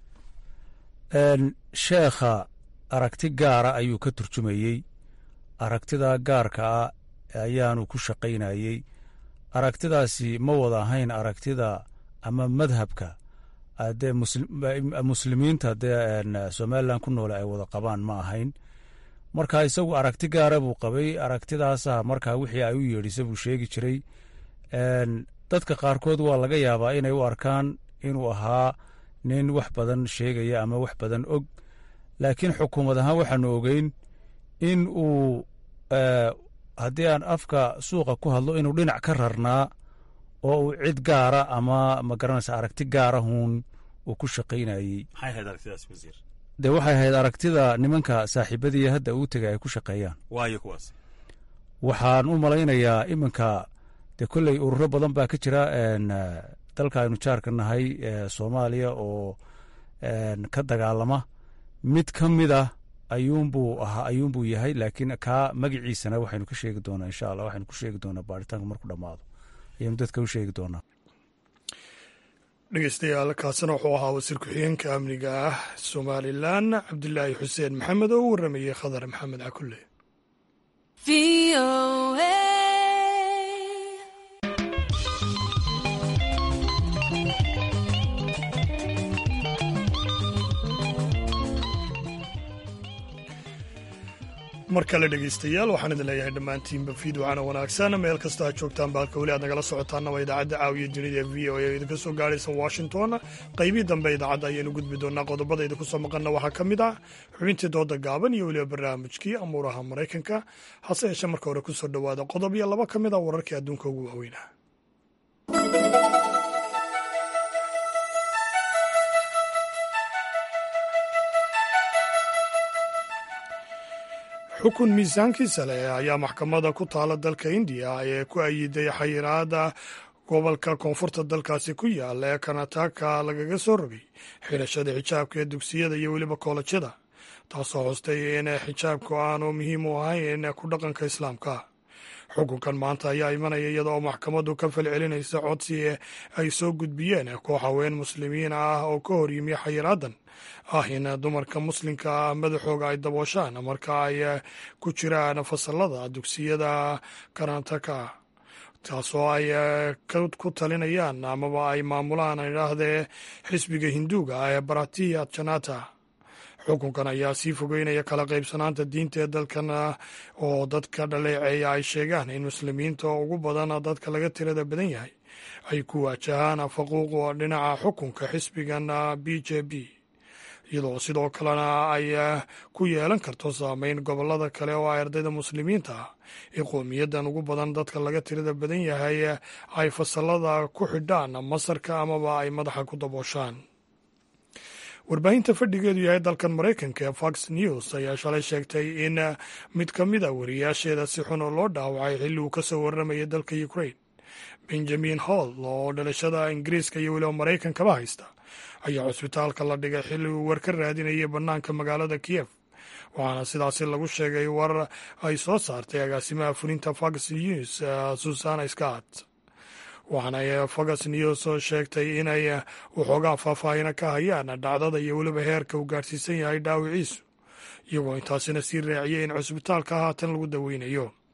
sheekha aragti gaara ayuu ka turjumayey aragtida gaarka ah ayaanu ku shaqaynayey aragtidaasi ma wada ahayn aragtida ama madhabka dee muslimiinta dee somalilan ku noole ay wada qabaan ma ahayn marka isagu aragti gaara buu qabay aragtidaasa markaa wixii ay u yeedhisa buu sheegi jiray dadka qaarkood waa laga yaabaa inay u arkaan inuu ahaa nin wax badan sheegaya ama wax badan og laakiin xukuumad ahaan waxaanu ogeyn in uu haddii aan afka suuqa ku hadlo inuu dhinac ka rarnaa oo uu cid gaara ama ma garanaysa aragti gaarahuun uu ku shaqaynayey dee waxay ahayd aragtida nimanka saaxiibadii hadda uu tegay ay ku shaqeeyaan waxaan u malaynayaa iminka dee kolley ururo badan baa ka jira dalka aynu jaarka nahay soomaaliya oo ka dagaalama mid ka mid ah ayuunbuu ahaa ayuunbuu yahay laakiin kaa magaciisana waxaynu ka sheegi doonaa insha allah waxaynu ku sheegi doonaa baaritaanka markuu dhammaado ayaynu dadka u sheegi doonaa dhegeystayaal kaasina wuxuu ahaa wasiir ku-xigeenka amniga ah somalilan cabdilaahi xuseen maxamed oo u waramayey khadar maxamed cakulle mar kale dhegeystayaal waxaan idin leeyahay dhammaantiinba fiidwacana wanaagsan meel kasta ha joogtaan baalka weli aad nagala socotaana waa idaacadda caawiya dunida ee v o a idinka soo gaaraysa washington qaybihii dambe idaacadda ayaynu gudbi doonaa qodobada idinku soo maqanna waxaa ka mid ah xubintii dooda gaaban iyo weliba barnaamijkii amuuraha maraykanka hase yeeshee marka hore kusoo dhowaada qodob iyo laba ka mid ah wararkii adduunka ugu waaweynah xukun miisaankiisa leh ayaa maxkamadda ku taala dalka indiya ee ku ayiday xayiraada gobolka koonfurta dalkaasi ku yaala ee kanataka lagaga soo rogay xidhashada xijaabka ee dugsiyada iyo weliba koolajyada taasoo hoostay in xijaabku aanu muhiim u ahayn ku dhaqanka islaamka xukunkan maanta ayaa imanaya iyada oo maxkamaddu ka falcelinaysa codsi ay soo gudbiyeen koox haween muslimiin ah oo ka hor yimi xayiraadan ah in dumarka muslimka ah madaxooga ay dabooshaan marka ay ku jiraan fasalada dugsiyada karantaka taasoo ay ku talinayaan amaba ay maamulaan idhaahdee xisbiga hinduuga ah ee baratiya janata xukunkan ayaa sii fogeynaya kala qaybsanaanta diinta ee dalkan oo dadka dhaleeceeya ay sheegaan in muslimiinta ugu badan dadka laga tirada badan yahay ay ku waajahaan faquuq dhinaca xukunka xisbigan b j b iyadoo sidoo kalena ay ku yeelan karto saameyn gobolada kale oo ay ardayda muslimiinta ah ee qowmiyadan ugu badan dadka laga tirada badan yahay ay fasalada ku xidhaan masarka amaba ay madaxa ku dabooshaan warbaahinta fadhigeedu yahay dalkan maraykanka ee fox news ayaa shalay sheegtay in mid ka mid a wariyaasheeda si xun oo loo dhaawacay xilli uu ka soo warramayay dalka ukraine benjamin hall oo dhalashada ingiriiska iyo weliba maraykankaba haysta ayaa cusbitaalka la dhigay xilli uu war ka raadinayay bannaanka magaalada kiyef waxaana sidaasi lagu sheegay war ay soo saartay agaasimaha fulinta fox news susana scott waxaana fox news oo sheegtay inay waxoogaa faahfaahina ka hayaan dhacdada iyo weliba heerka uu gaadhsiisan yahay dhaawiciisu iyagoo intaasina sii raaciyay in cusbitaalka haatan lagu daweynayo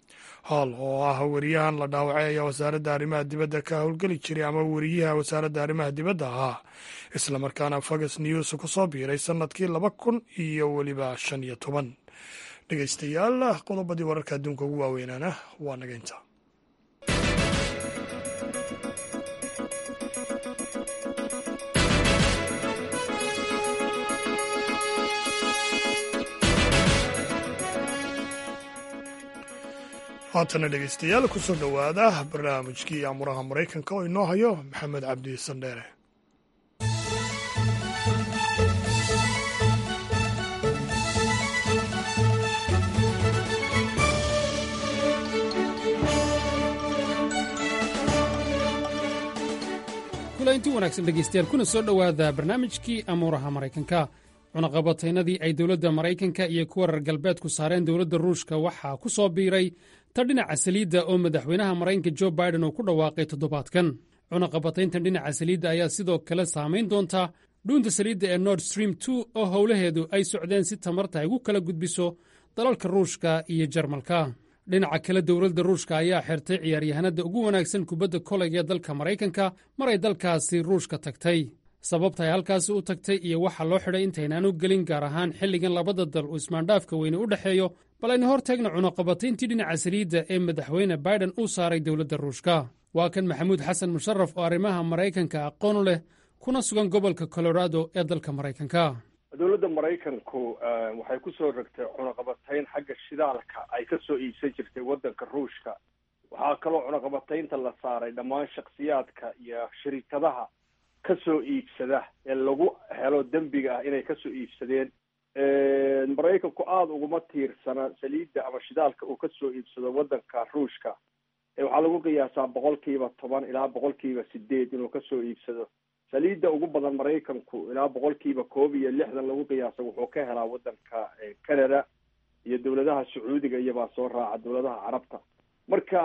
hall oo ah weriyahan la dhaawacay ayaa wasaaradda arrimaha dibadda ka howlgeli jiray ama weriyaha wasaaradda arrimaha dibadda ahaa islamarkaana fox news ku soo biiray sannadkii laba kun iyo weliba shan iyo toban dhegeystayaal qodobadii wararka adduunka ugu waaweynaana waa naga inta haatana dhegeystayaal kusoo dhowaada barnaamijkii amuraha maraykanka oo inoo hayo maxamed cabdi sandheere inti wanaagsan dhegaystayaal kuna soo dhowaada barnaamijkii amuuraha maraykanka cunaqabataynadii ay dowladda maraykanka iyo kuwa reer galbeedku saareen dowladda ruushka waxaa ku soo biiray ta dhinaca saliidda oo madaxweynaha maraykanka jo baiden uu ku dhawaaqay toddobaadkan cunaqabatayntan dhinaca saliidda ayaa sidoo kale saamayn doonta dhuunta saliidda ee nord stream two oo howlaheedu ay socdeen si tamarta ay ugu kala gudbiso dalalka ruushka iyo jarmalka dhinaca kale dowladda ruushka ayaa xirtay ciyaaryahanada ugu wanaagsan kubadda koleyga ee dalka maraykanka mar ay dalkaasi ruushka tagtay sababta ay halkaasi u tagtay iyo waxa loo xidhay intaynaanu gelin gaar ahaan xilligan labada dal uu ismaandhaafka weyne u dhexeeyo bal aynu hor taagna cunaqabatayntii dhinaca saliidda ee madaxweyne baiden uu saaray dowladda ruushka waa kan maxamuud xasan musharaf oo arrimaha maraykanka aqoon leh kuna sugan gobolka colorado ee dalka maraykanka dowladda maraykanku waxay ku soo rogtay cunaqabatayn xagga shidaalka ay ka soo iibsan jirtay waddanka ruushka waxaa kaloo cunaqabataynta la saaray dhammaan shakhsiyaadka iyo shirikadaha ka soo iibsada ee lagu helo dembiga ah inay kasoo iibsadeen maraykanku aada uguma tiirsana saliidda ama shidaalka uu kasoo iibsado waddanka ruushka waxaa lagu qiyaasaa boqolkiiba toban ilaa boqolkiiba sideed inuu kasoo iibsado saliidda ugu badan maraykanku ilaa boqolkiiba koob iyo lixdan lagu qiyaasa wuxuu ka helaa waddanka canada iyo dowladaha sacuudiga iyobaa soo raaca dowladaha carabta marka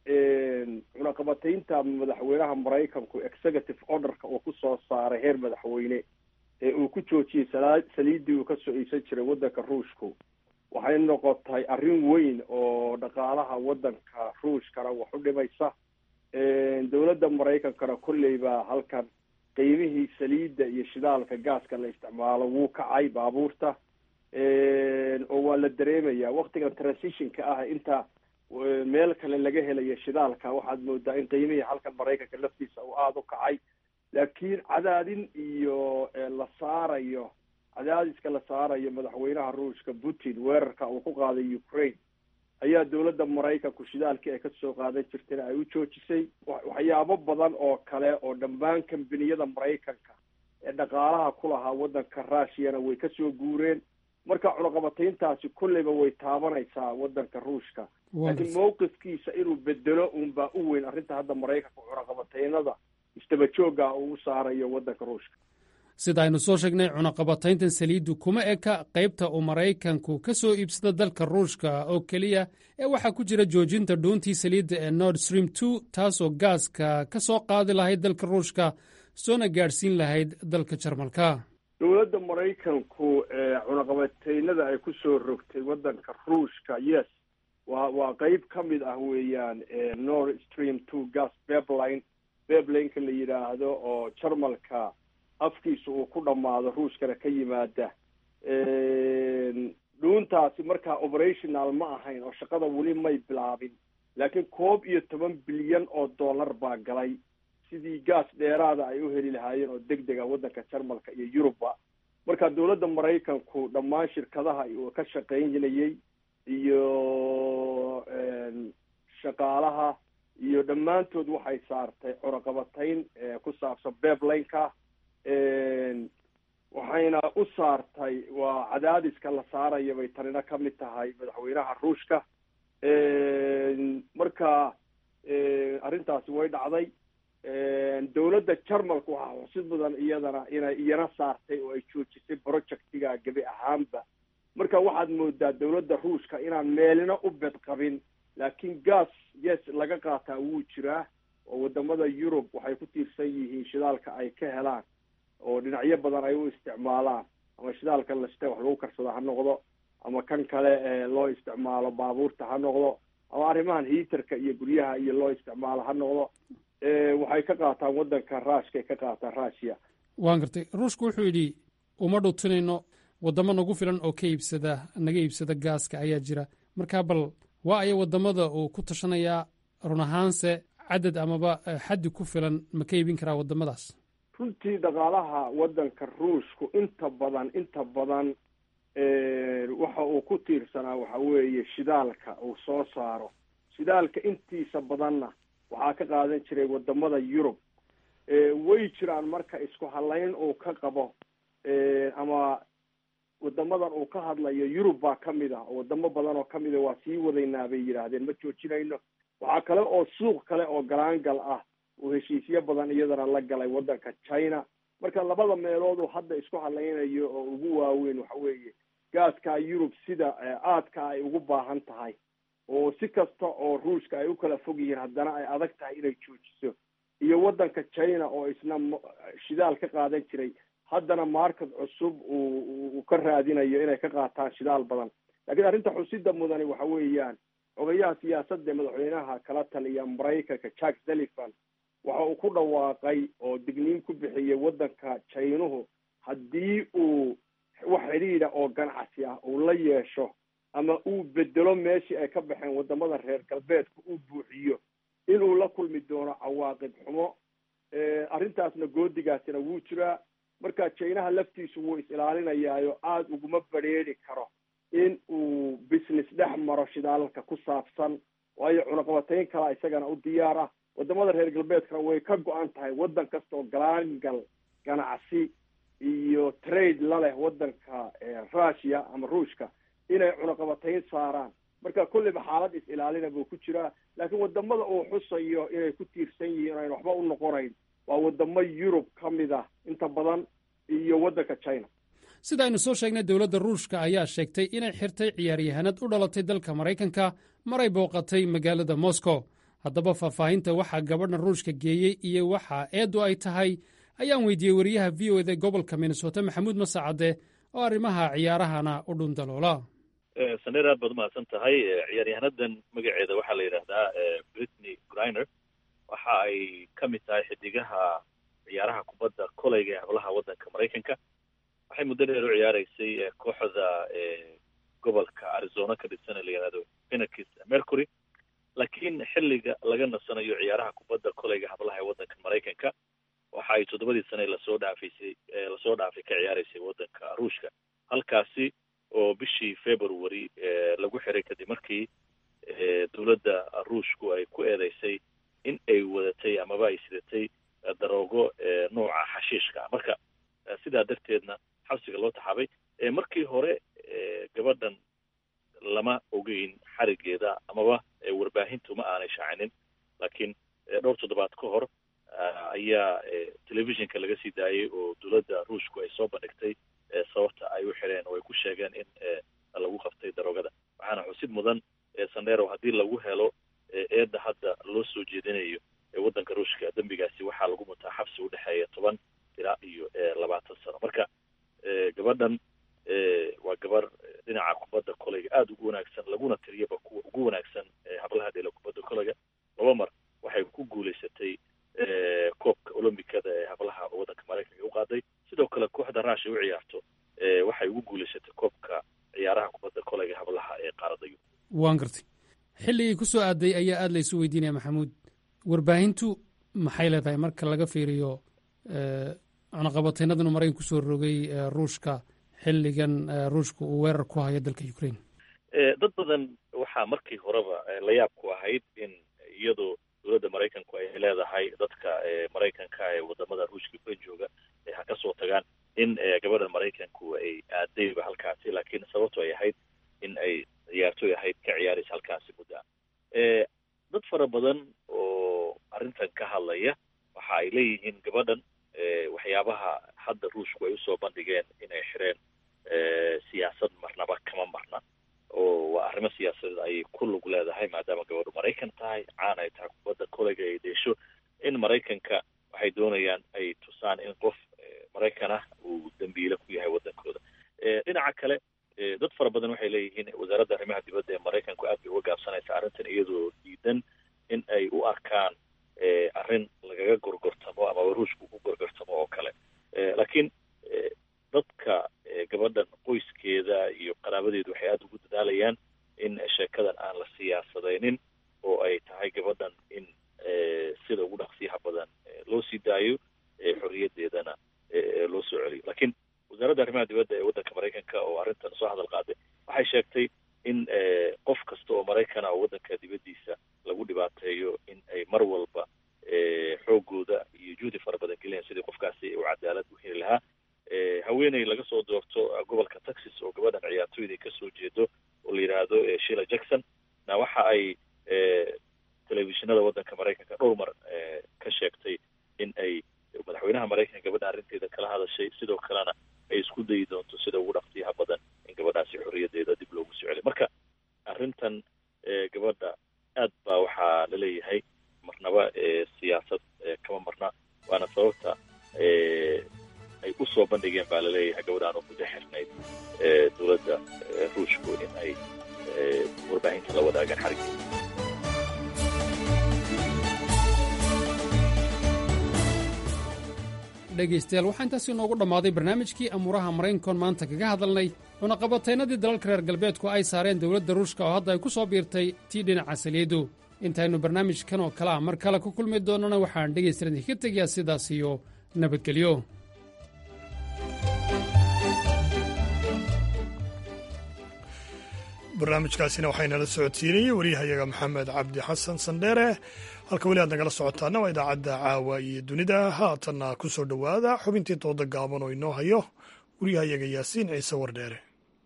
cunaqabataynta madaxweynaha maraykanku executive orderka uu kusoo saaray heer madaxweyne ee uu ku joojiyey sala saliiddii uu kasoo iibsan jiray waddanka ruushku waxay noqotay arrin weyn oo dhaqaalaha waddanka ruushkana wax u dhimaysa dowladda maraykankana kolleyba halkan qiimihii saliidda iyo shidaalka gaaska la isticmaalo wuu kacay baabuurta oo waa la dareemaya waktigan transitionka ah inta meel kale laga helayo shidaalka waxaad moodaa in qiimihii halkan maraykanka laftiisa uu aada u kacay laakiin cadaadin iyo la saarayo cadaadiska la saarayo madaxweynaha ruushka putin weerarka uu ku qaaday ukraine ayaa dowladda maraykanku shidaalkii ay kasoo qaadan jirtayna ay u joojisay waxyaabo badan oo kale oo dhammaan kambaniyada maraykanka ee dhaqaalaha ku lahaa waddanka rushiyana way kasoo guureen marka cunaqabatayntaasi kolleyba way taabanaysaa waddanka ruushka laakiin mawqifkiisa inuu bedelo unbaa u weyn arrinta hadda maraykanka cunaqabataynada istaba joogga uu u saarayo waddanka ruushka sida aynu soo sheegnay cunaqabatayntan saliiddu kuma eka qaybta uu maraykanku ka soo iibsada dalka ruushka oo keliya ee waxaa ku jira joojinta dhuuntii saliidda ee nord stream two taasoo gaaska ka soo qaadi lahayd dalka ruushka soona gaadhsiin lahayd dalka jarmalka dowladda maraykanku cunaqabataynada ay ku soo rogtay waddanka ruushka yes waa waa qeyb ka mid ah weeyaan nord stream two gas bebline beblineka la yidhaahdo oo jarmalka afkiisa uu ku dhammaado ruushkana ka yimaada dhuuntaasi markaa operational ma ahayn oo shaqada weli may bilaabin laakiin koob iyo toban bilyan oo dollar baa galay sidii gaas dheeraada ay u heli lahaayeen oo deg deg ah waddanka jarmalka iyo yurubba marka dowladda maraykanku dhammaan shirkadaha uu ka shaqaynayay iyo shaqaalaha iyo dhammaantood waxay saartay cunaqabatayn ku saabsan beblineka waxayna u saartay waa cadaadiska la saaraya bay tanina ka mid tahay madaxweynaha ruushka marka arrintaasi way dhacday dowladda jarmalka waxaa xusid mudan iyadana inay iyana saartay oo ay joojisay projectiga gebi ahaanba marka waxaad moodaa dowladda ruushka inaan meelina u bedqabin laakiin gas yes laga qaataa wuu jiraa oo wadamada yurub waxay ku tiirsan yihiin shidaalka ay ka helaan oo dhinacyo badan ay u isticmaalaan ama shidaalka lashte wax lagu karsado ha noqdo ama kan kale ee loo isticmaalo baabuurta ha noqdo ama arrimahan hiiterka iyo guryaha iyo loo isticmaalo ha noqdo waxay ka qaataan waddanka ruushka ay ka qaataan russia waan gartay ruushku wuxuu yidhi uma dhuutinayno waddamo nagu filan oo ka iibsada naga iibsada gaaska ayaa jira markaa bal waa aya waddamada uu ku tashanayaa run ahaanse cadad amaba xaddi ku filan ma ka iibin karaa waddamadaas runtii dhaqaalaha waddanka ruushku inta badan inta badan waxa uu ku tiirsanaa waxa weeye shidaalka uu soo saaro shidaalka intiisa badanna waxaa ka qaadan jiray wadamada yurub way jiraan marka isku halayn uu ka qabo ama wadamadan uu ka hadlayo yurub baa kamid ah oo wadamo badan oo kamid a waa sii wadaynaa bay yidhaahdeen ma joojinayno waxaa kale oo suuq kale oo galaangal ah uu heshiisyo badan iyadana la galay waddanka china marka labada meelood uu hadda isku halaynayo oo ugu waaweyn waxa weeye gaaskaa yurub sida aadka ay ugu baahan tahay oo si kasta oo ruushka ay u kala fog yihiin haddana ay adag tahay inay joojiso iyo waddanka china oo isna shidaal ka qaadan jiray haddana market cusub uu ka raadinayo inay ka qaataan shidaal badan laakiin arrinta xusida mudani waxa weeyaan xogayaha siyaasadda madaxweynaha kala taliya maraykanka jack sullivan waxa uu ku dhawaaqay oo digniin ku bixiyey waddanka jaynuhu haddii uu wax xidhiidha oo ganacsi ah uu la yeesho ama uu bedelo meeshii ay ka baxeen wadamada reer galbeedka uu buuxiyo inuu la kulmi doono cawaaqib xumo arrintaasna goodigaasina wuu jiraa marka jaynaha laftiisu wuu is ilaalinayaayo aada uguma badrheeri karo in uu business dhex maro shidaalalka ku saabsan waayo cunaqabatayn kalaa isagana u diyaar ah wadamada reer galbeedkana way ka go-an tahay waddan kasta oo galaangal ganacsi iyo trade la leh waddanka russia ama ruushka inay cunaqabatayn saaraan marka kolleyba xaalad is ilaalina buu ku jiraa laakiin wadamada uu xusayo inay ku tiirsan yihiin inayn waxba u noqonayn waa wadamo yurub ka mid ah inta badan iyo waddanka china sida aynu soo sheegnay dowladda ruushka ayaa sheegtay inay xirtay ciyaaryahanad u dhalatay dalka maraykanka maray booqatay magaalada moscow haddaba faahfaahinta waxaa gabadhan ruushka geeyey iyo waxa eeddu ay tahay ayaan weydiiyey wariyaha v o eda gobolka minnesota maxamuud masacade oo arrimaha ciyaarahana u dhundaloola saneer aad baad umahadsan tahay ciyaaryahanadan magaceeda waxaa la yidhaahdaa britney griner waxa ay ka mid tahay xidigaha ciyaaraha kubadda koleyga ee hablaha waddanka maraykanka waxay muddo dheer u ciyaareysay kooxda gobolka arizona ka dhibsana la yihahdo phoenix mercury laakiin xilliga laga nasanayo ciyaaraha kubadda koleyga hablaha ee waddanka maraykanka waxa ay toddobadii sane lasoo dhaafaysay lasoo dhaafay ka ciyaareysay waddanka ruushka halkaasi oo bishii february lagu xiray kadib markii dowladda ruushku ay ku eedeysay in ay wadatay amaba ay sidatay daroogo nooca xashiishka ah marka sidaa darteedna xabsiga loo taxaabay markii hore gabadhan lama ogeyn xarigeeda amaba warbaahintu ma aanay shaacinin laakiin dhowr toddobaad ka hor ayaa telefishinka laga sii daayay oo dowladda ruushku ay soo bandhigtay sababta ay u xireen oo ay ku sheegeen in lagu qabtay daroogada waxaana xusid mudan sandero haddii lagu helo eedda hadda loo soo jeedinayo waddanka ruushka dembigaasi waxaa lagu mutaa xabsi udhexeeya toban ilaa iyo labaatan sano marka gabadhan waa gabar dhinaca kubadda koleyga aada ugu wanaagsan laguna tiriyaba kuwa ugu wanaagsan hablaha dheela kubadda koleyga laba mar waxay ku guulaysatay koobka olombikada ee hablaha waddanka maraykanka u qaaday sidoo kale kooxda ruushia u ciyaarto waxay ugu guulaysatay koobka ciyaaraha kubadda koleyga hablaha ee qaaradda yurub waan gartay xilligii ku soo aaday ayaa aada laysu weydiinaya maxamuud warbaahintu maxay leedahay marka laga fiiriyo cunaqabateynadan uu maraykan kusoo rogay ruushka xilligan ruushka uu weerar ku hayo dalka ukraine dad badan waxaa markii horeba la yaab ku ahayd in iyadoo dowladda maraykanku ay leedahay dadka maraykanka ee wadamada ruushka ukraine jooga ha ka soo tagaan in gabadha maraykanku ay aadayba halkaasi laakiin sababto ay ahayd in ay ciyaartoy ahayd ka ciyaaraysa halkaasi muddaa dad fara badan oo arrintan ka hadlaya waxa ay leeyihiin gabadhan waxyaabaha hadda ruushku ay usoo bandhigeen inay xireen siyaasad marnaba kama marna oo waa arrimo siyaasadeed ayay ku lug leedahay maadaama gabadhu maraykan tahay caan ay tahay kubadda koleyga ay deesho in maraykanka waxay doonayaan ay tusaan in qof maraykan ah uu dambiile ku yahay waddankooda dhinaca kale dad fara badan waxay leeyihiin wasaaradda arrimaha dibadda ee maraykanku aad bay uga gaabsanaysa imaanaysa arrintan iyadoo diidan in ay u arkaan arrin lagaga gorgortamo ama ruushku ku gorgortamo oo kale laakiin dadka gabadhan qoyskeeda iyo qaraabadeedu waxay aada ugu dadaalayaan in sheekadan aan la siyaasadaynin oo ay tahay gabadhan in sida ugu dhaqsiyaha badan loo sii daayo xorriyaddeedana loo soo celiyo laakiin wasaaradda arrimaha dibadda ee waddanka maraykanka oo arrintan soo hadal qaaday waxay sheegtay in qof kasta oo maraykana oo waddanka dibaddiisa lagu dhibaateeyo in ay mar walba xoogooda iyo juhdi fara badan geliyaan sidii qofkaasi u cadaalad u heli lahaa haweeney laga soo doorto gobolka texas oo gabadhan ciyaartooyda ka soo jeedo oo la yidhaahdo shila jackson na waxa ay telefishinada waddanka maraykanka dhowr mar ka sheegtay in ay madaxweynaha maraykanka gabadha arrinteeda kala hadashay sidoo kalena ay isku dayi doonto sida ugu dhaqsiyaha badan in gabadhaasi xorriyaddeeda dib loogu soo celiyo marka arrintan gabadha aad baa waxaa laleeyahay marnaba siyaasad kama marna waana sababta ay u soo bandhigeen baa laleeyahay gabadhaan oo muddo xirnayd dowladda ruushku in ay warbaahinta la wadaagaan xarigeeda dhegaystayaal waxaa intaasi inoogu dhammaaday barnaamijkii amuuraha maraykankoon maanta kaga hadalnay cunaqabataynadii dalalka reer galbeedku ay saareen dowladda ruushka oo hadda ay ku soo biirtay tii dhinaca saliidu intaynu barnaamijkan oo kale ah mar kale ku kulmi doonnana waxaan dhegaystayaal idinka tegayaa sidaas iyo nabadgelyo barnaamijkaasina waxaynala socodsiinayey waryahayaga maxamed cabdi xasan sandheere halka weli aad nagala socotaana waa idaacadda caawa iyo dunida haatanna ku soo dhowaada xubintii dooda gaaban oo inoo hayo waryahayaga yaasiin ciise wardheere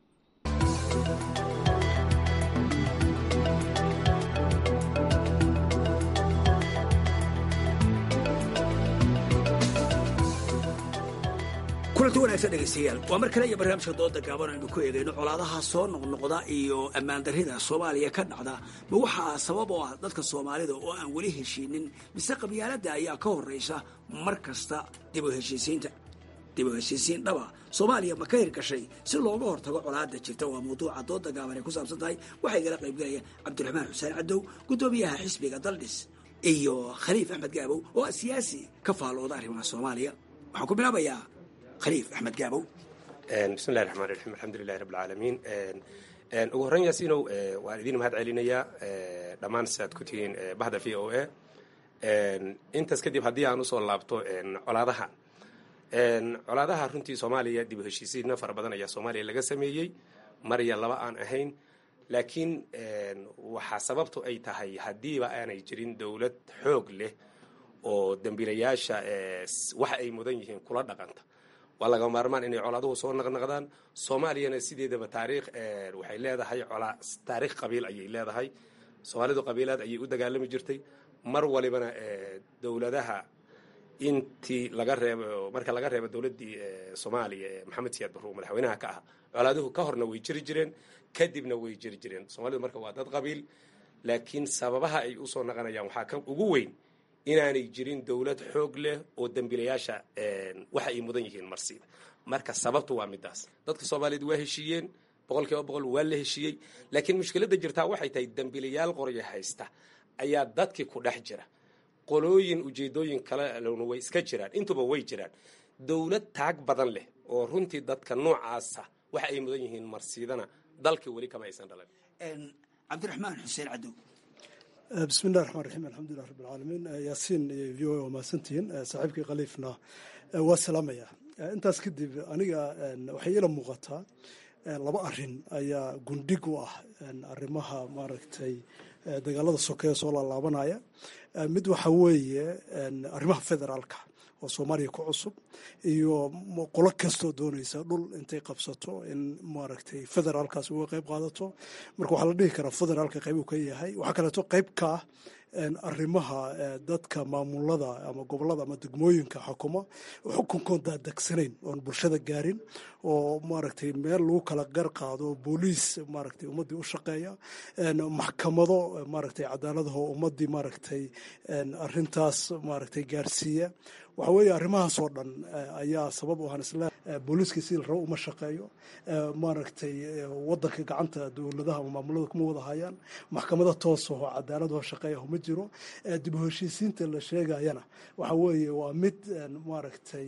kulanti wanaagsan dhegaystayaal waa mar kale iyo barnaamijka dooda gaaban aynu ku eegayno colaadaha soo noqnoqda iyo ammaan darrida soomaaliya ka dhacda ma waxaa sabab oo ah dadka soomaalida oo aan weli heshiinin mise qabyaaladda ayaa ka horraysa mar kasta dib u heshiisiinta dib u heshiisiin dhaba soomaaliya ma ka hirgashay si looga hortago colaadda jirta waa mawduuca dooda gaaban ay ku saabsan tahay waxaa igala qaybgalaya cabdiraxmaan xuseen cadow guddoomiyaha xisbiga daldhis iyo khaliif axmed gaabow oo ah siyaasi ka faallooda arrimaha soomaaliya waxaan ku bilaabayaa khaliif axmed gaabow bismillahi raxmaan raxiim alxamdulilahi rabb alcaalamiin ugu horreyn yaasiinow waan idin mahad celinayaa dhammaan siaad ku tihiin bahda v o a intaas kadib haddii aan usoo laabto colaadaha colaadaha runtii soomaaliya dib u heshiisiinna fara badan ayaa soomaaliya laga sameeyey marya laba aan ahayn laakiin waxaa sababtu ay tahay haddiiba aanay jirin dowlad xoog leh oo dembiilayaasha waxa ay mudan yihiin kula dhaqanta waa laga maarmaan inay colaaduhu soo naqnaqdaan soomaaliyana sideedaba taariikh waxay leedahay colaa taariikh qabiil ayay leedahay soomaalidu qabiilaad ayay u dagaalami jirtay mar walibana dowladaha intii laga reebo marka laga reebo dowladdii soomaaliya ee maxamed siyaad barruur madaxweynaha ka ah colaaduhu ka horna way jiri jireen kadibna way jiri jireen soomaalidu marka waa dad qabiil laakiin sababaha ay usoo naqanayaan waxaa ka ugu weyn inaanay jirin dowlad xoog leh oo dembiilayaasha waxa ay mudan yihiin marsiida marka sababtu waa midaas dadka soomaaliyeed waa heshiiyeen boqol kiiba boqol waa la heshiiyey laakiin mushkiladda jirtaa waxay tahay dembiilayaal qoryo haysta ayaa dadkii ku dhex jira qolooyin ujeedooyin kalena way iska jiraan intuba way jiraan dowlad taag badan leh oo runtii dadka noocaasa waxa ay mudan yihiin marsiidana dalkii weli kama aysan dhalan cabdiraxmaan xuseen cadow bismillahi raxmaan raxiim alxamdulilah rabb alcaalamiin yaasiin iyo v o a waa mahadsantihiin saaxiibkii khaliifna waa salaamaya intaas kadib aniga waxay ila muuqataa laba arin ayaa gundhig u ah arrimaha maaragtay dagaalada sokeeye soo laalaabanaya mid waxa weeye arrimaha federaalka oo soomaaliya ku cusub iyo qolo kastoo doonaysa dhul intay qabsato in maaragtay federaalkaas uga qayb qaadato marka waxaa la dhihi karaa federaalka qayb uu ka yahay waxaa kaleeto qayb ka ah arrimaha dadka maamulada ama gobolada ama degmooyinka xukuma xukunkoon daadagsanayn oon bulshada gaarin oo maaragtay meel lagu kala gar qaado booliis maaragtay ummaddii u shaqeeya maxkamado maaragtay cadaaladaho ummaddii maaragtay arrintaas maaragtay gaarsiiya waxa weeye arrimahaasoo dhan ayaa sabab u ahaan isla booliiskii sidii la rabo uma shaqeeyo maaragtay wadanka gacanta dowladaha ama maamulada kuma wada hayaan maxkamado toosaho cadaaladoo shaqeeyaho ma jiro dib u heshiisiinta la sheegayana waxa weeye waa mid maaragtay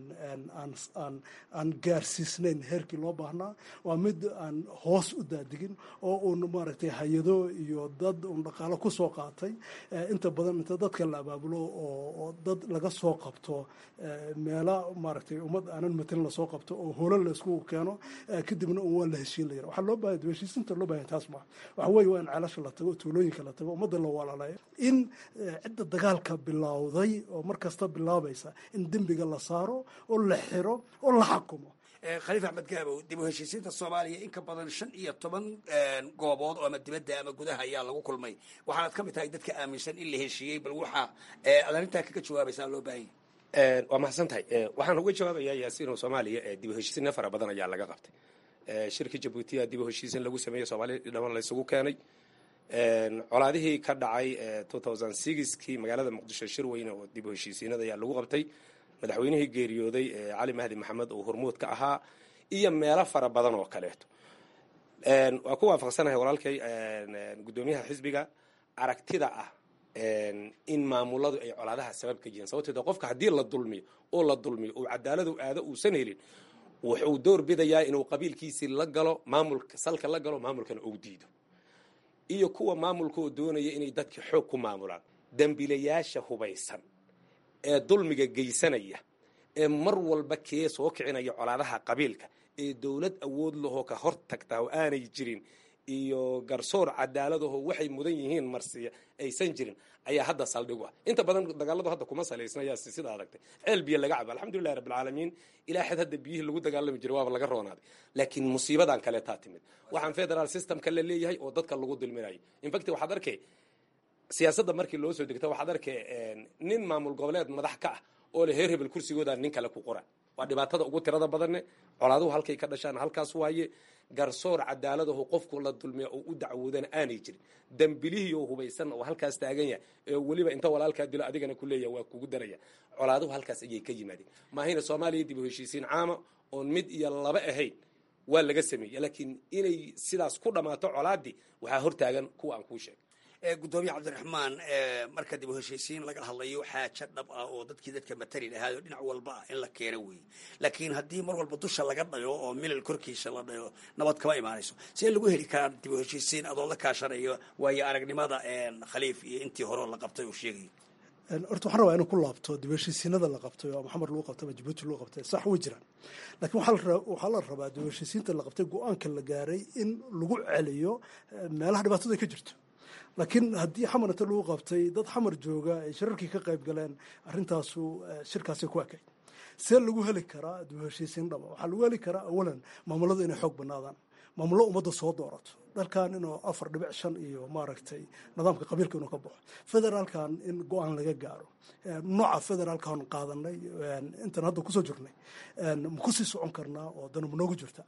aan gaarsiisnayn heerkii loo baahnaa waa mid aan hoos u daadigin oo uun maaragtay hay-ado iyo dad uun dhaqaalo ku soo qaatay inta badan inta dadka la abaabulo oo dad laga soo qabto meela maaragtay ummad aanan matelin lasoo qabto oo holo la isku keeno kadibna un waa la heshiin la yara waxaa loo baahaya heshiisinta loo bahaya taas maa waxa weeye waa in ceelasha la tago tuulooyinka la tago ummadda la walaalayo in cidda dagaalka bilowday oo mar kasta bilaabaysa in dembiga la saaro oo la xiro oo la xakumo khaliif axmed gaabow dib u heshiisiinta soomaaliya in ka badan shan iyo toban goobood oo ama dibadda ama gudaha ayaa lagu kulmay waxaanad ka mid tahay dadka aaminsan in la heshiiyey bal waxaa aad arrintaa kaga jawaabaysaa loo baahan yahay waa mahadsan tahay waxaan uga jawaabayaa yaasiino soomaaliya dib u heshiisiinna fara badan ayaa laga qabtay shirka jabuutiya dib u heshiisiin lagu sameeyey soomaaliya dhaman laysugu keenay colaadihii ka dhacay kii magaalada muqdisho shir weyne oo dib u heshiisiinada ayaa lagu qabtay madaxweynihii geeriyooday cali mahdi maxamed oo hormuud ka ahaa iyo meelo fara badan oo kaleeto waa ku waafaqsanahay walaalkay guddoomiyaha xisbiga aragtida ah in maamuladu ay colaadaha sabab ka yihiin sababteeda qofka haddii la dulmiyo oo la dulmiyo oo cadaaladu aado uusan helin wuxuu door bidayaa inuu qabiilkiisii la galo maamulka salka la galo maamulkana uu diido iyo kuwa maamulka oo doonaya inay dadka xoog ku maamulaan dembilayaasha hubaysan ee dulmiga geysanaya ee mar walba kee soo kicinaya colaadaha qabiilka ee dowlad awood lahoo ka hor tagtaa oo aanay jirin iyo garsoor cadaaladaho waxay mudan yihiin marsiya aysan jirin ayaa hadda saldhigu ah inta badan dagaaladu hadda kuma salaysna yaa sida aragtay ceel biyo laga cabo alxamdulillahi rabbilcaalamiin ilaa xad hadda biyihii lagu dagaalami jiray waaba laga roonaaday laakiin musiibadan kaleetaa timid waxaan federal systemka la leeyahay oo dadka lagu dulminayo infact waxaad arkay siyaasadda markii loo soo degta waxaad arkay nin maamul goboleed madax ka ah oo le heer hebel kursigooda nin kale ku qora waa dhibaatada ugu tirada badanne colaaduhu halkay ka dhashaan halkaas waaye garsoor cadaaladaho qofku la dulmiya oo u dacwoodana aanay jirin dembilihii oo hubaysan oo halkaas taagan yahay ee weliba inta walaalkaa dilo adigana ku leeyahay waa kugu daraya colaaduhu halkaas ayay ka yimaadeen maahayna soomaaliya dib u heshiisiin caama oon mid iyo laba ahayn waa laga sameeyey laakiin inay sidaas ku dhammaato colaadii waxaa hortaagan kuwa aan kuu sheegay gudoomiye cabdiraxmaan marka dib u heshiisiin laga hadlayo xaajo dhab ah oo dadkii dadka matali lahaay oo dhinac walba ah in la keeno weeye laakiin haddii mar walba dusha laga dhayo oo milal korkiisa la dhayo nabad kama imaanayso see lagu heli karaa dib u heshiisiin adoo la kaashanayo waayo aragnimada khaliif iyo intii hore la qabtay uu sheegayo horta waxaan rabaa inuu ku laabto dib heshiisiinada la qabtay oo maxamed lagu qabtay ama jabuuti lagu qabtay sax way jiraan laakiin waxaa la rabaa dib heshiisiinta la qabtay go-aanka la gaaray in lagu celiyo meelaha dhibaatadu ay ka jirto laakiin haddii xamar inta lagu qabtay dad xamar jooga ay shirarkii ka qayb galeen arrintaasu shirkaasay ku ekayd see lagu heli karaa dib heshiisiin dhaba waxaa lagu heli karaa awalan maamuladu inay xoog banaadaan maamullo ummadda soo doorato dalkan inuu afar dhibic shan iyo maaragtay nidaamka qabiilka inuu ka baxo federaalkan in go-aan laga gaaro nooca federaalkan qaadanay intan hadda kusoo jirnay ma kusii socon karnaa oo danu ma noogu jirta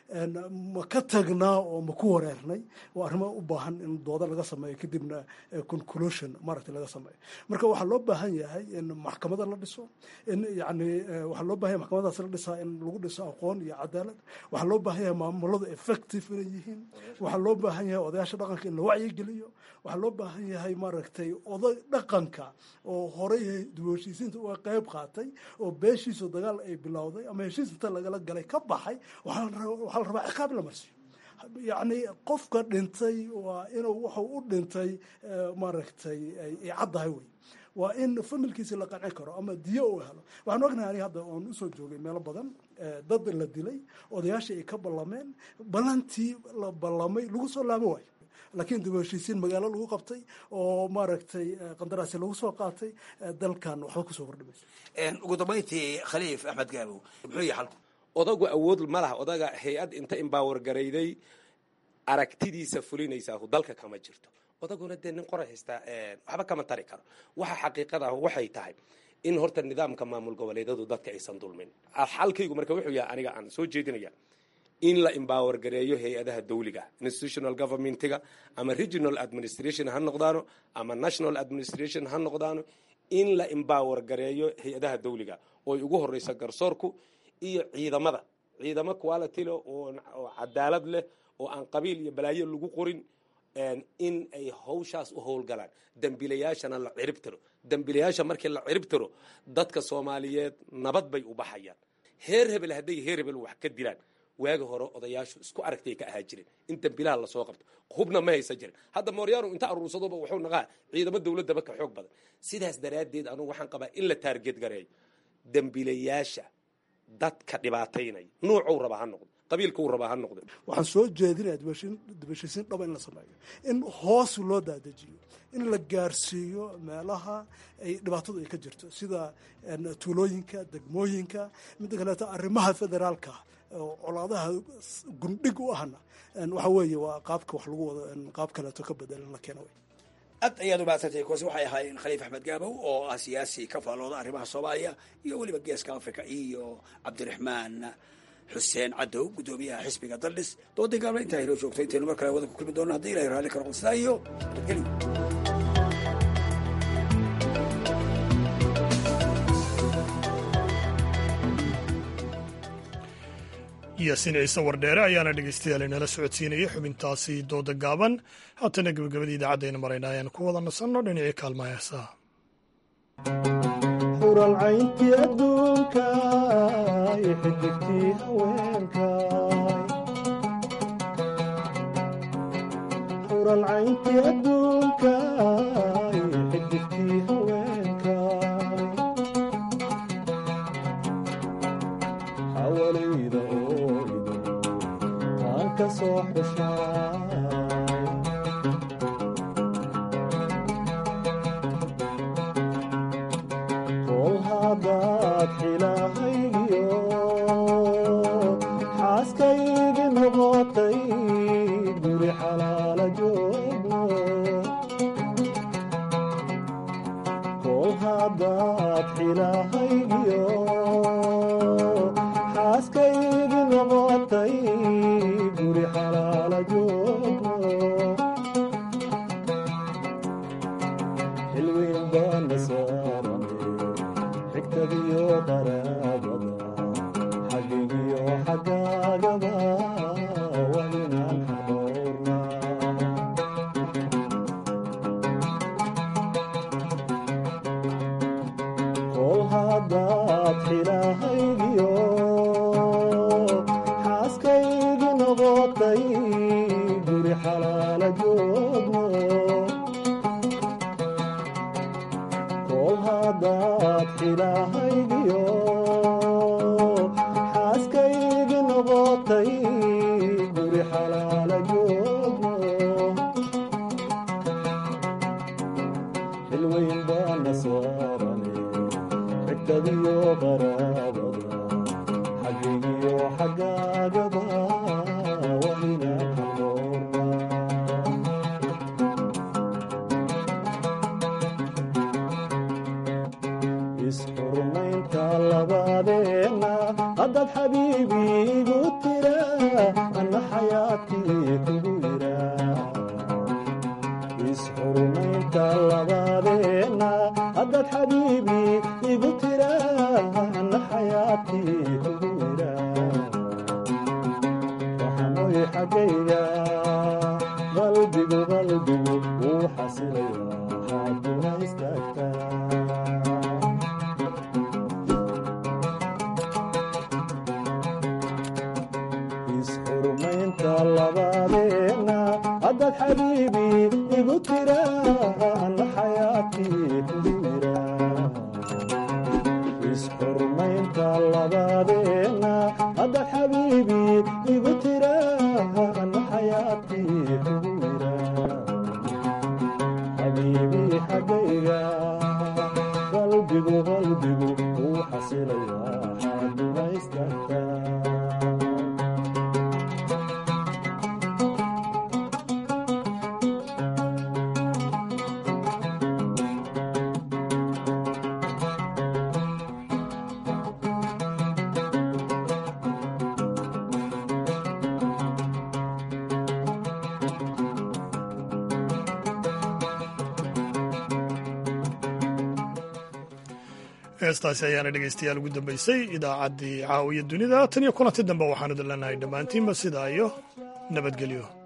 ma ka tagnaa oo ma ku wareernay waa arrimo u baahan in dooda laga sameeyo kadibna conclusion maaragtay laga sameeyo marka waxaa loo baahan yahay in maxkamada la dhiso in yani waxaa loo baahan yahay maxkamadaas la dhisaa in lagu dhiso aqoon iyo cadaalad waxaa loo baahan yahay maamuladu effective inay yihiin waxaa loo baahan yahay odayaasha dhaqanka in la wacyigeliyo waxaa loo baahan yahay maaragtay oday dhaqanka oo horey dib heshiisiinta uga qayb qaatay oo beeshiisu dagaal ay bilowday ama heshiis inta lagala galay ka baxay waxaa la rabaa ciqaab la marsiyo yacni qofka dhintay waa inuu wuxuu u dhintay maaragtay ay caddahay wey waa in familkiisi la qancin karo ama diyo uu helo waxaan ognahay aniga hadda oon usoo joogay meelo badan dad la dilay odayaashii ay ka ballameen ballantii la ballamay lagu soo laabo waayo laakiin dib u heshiisiin magaalo lagu qabtay oo maaragtay qandaraasi lagu soo qaatay dalkan waxba kusoo kordhimaysa ugu dambayntii khaliif axmed gaabow muxuu yahay xalku odagu awood ma laha odaga hay-ad inta imbaawar garayday aragtidiisa fulinaysaa dalka kama jirto odaguna dee nin qoray haystaa waxba kama tari karo waxa xaqiiqada ah waxay tahay in horta nidaamka maamul goboleedyadu dadka aysan dulmin xalkaygu marka wuxuu yahay aniga aan soo jeedinaya in la embower gareeyo hay-adaha dawliga institutional governmentiga ama regional administration ha noqdaano ama national administration ha noqdaano in la embower gareeyo hay-adaha dawliga ooy ugu horeysa garsoorku iyo ciidamada ciidamo quality leh oo cadaalad leh oo aan qabiil iyo balaayo lagu qorin in ay hawshaas u howlgalaan dembiilayaashana la cirib tiro dembiilayaasha markii la cirib tiro dadka soomaaliyeed nabad bay u baxayaan heer hebel hadday heer hebel wax ka dilaan waagi hore odayaashu isku aragtay ka ahaa jireen in dembilaha lasoo qabto hubna ma haysan jirin hadda mooryaanu inta aruursadoba wuxuu naqaa ciidamo dowladdaba ka xoog badan sidaas daraaddeed anugu waxaan qabaa in la taargeed gareeyo dembiilayaasha dadka dhibaataynaya nuucuu raba ha noqdo qabiilkuu raba ha noqdo waxaan soo jeedinaya dibashisiin dhaba in la sameeyo in hoos loo daadajiyo in la gaarsiiyo meelaha ay dhibaatadu ay ka jirto sida tuulooyinka degmooyinka midda kaleeto arrimaha federaalka oo colaadaha gundhig u ahna waxa weeye waa qaabka wax lagu wado qaab kaleeto ka bedelan la keena wey aad ayaad umahadsantay kuwaasi waxay ahaayeen khaliif axmed gaabow oo ah siyaasi ka faallooda arrimaha soomaaliya iyo weliba geeska africa iyo cabdiraxmaan xuseen cadow guddoomiyaha xisbiga daldhis doodii gaabla intaa inoo joogto intaynu mar kale wada ku kulmi doona haddii ilahay raalli karo qodsidaa iyo nabadgelyo yaasiin ciise wardheere ayaana dhegeystayaal inala socodsiinayay xubintaasi dooda gaaban haatana gebagabadii idaacadayna marayna ayaan ku wada nasanno dhinacii kaalma heesaa huralcayntii adduunka iyo xidigtii haweenka huralcayntii adduunka iyo xidigtii haweenka hawaleyda ooido taan ka soo xushaa hadaad xilahaygiyo xaaskaygi noqotay guri xalaala joogno kol haddaad xilahaygiyo xaaskaygi noqotay guri xalaala joogno xilweyn baana saaran xigtadiyo qaraabada xagigiyo xagaagaba waa inaan xadoorna kol haddaad xilahaygiyo xaaskaygi noqotay guri xalaala joogno kol haddaad xilahaygiyo xaaskaygi noqotay guri xalaala joogno xilweyn baana saarane xigtadiyo qaraabada xagigiyo xagaagaba waa inaan xadoorna isxurmaynta labadeenna haddaad xabiibi igu tira anna xayaatii kugu yira isxurmaynta labadeenna haddaad xabiibi igu tira anna xayaatii kugu yira waxanoy xaggayga qalbigu qalbigu wuu xasilaya hadduna istaagtaa isxurmaynta labadeenna haddaad xabiibi igu tira anna xayaatii kugu yira isxurmaynta labadeenna haddaad xabiibi igu tira anna xayaatii kugu yira xabiibi xaggayga qalbigu qalbigu wuu xasilaya xaaduna istaagtaa heestaasi ayaana dhegaystayaal ugu dambaysay idaacaddii caawiya dunida tan iyo kulanti dambe waxaanu idin leenahay dhammaantiinba sidaa iyo nabadgelyo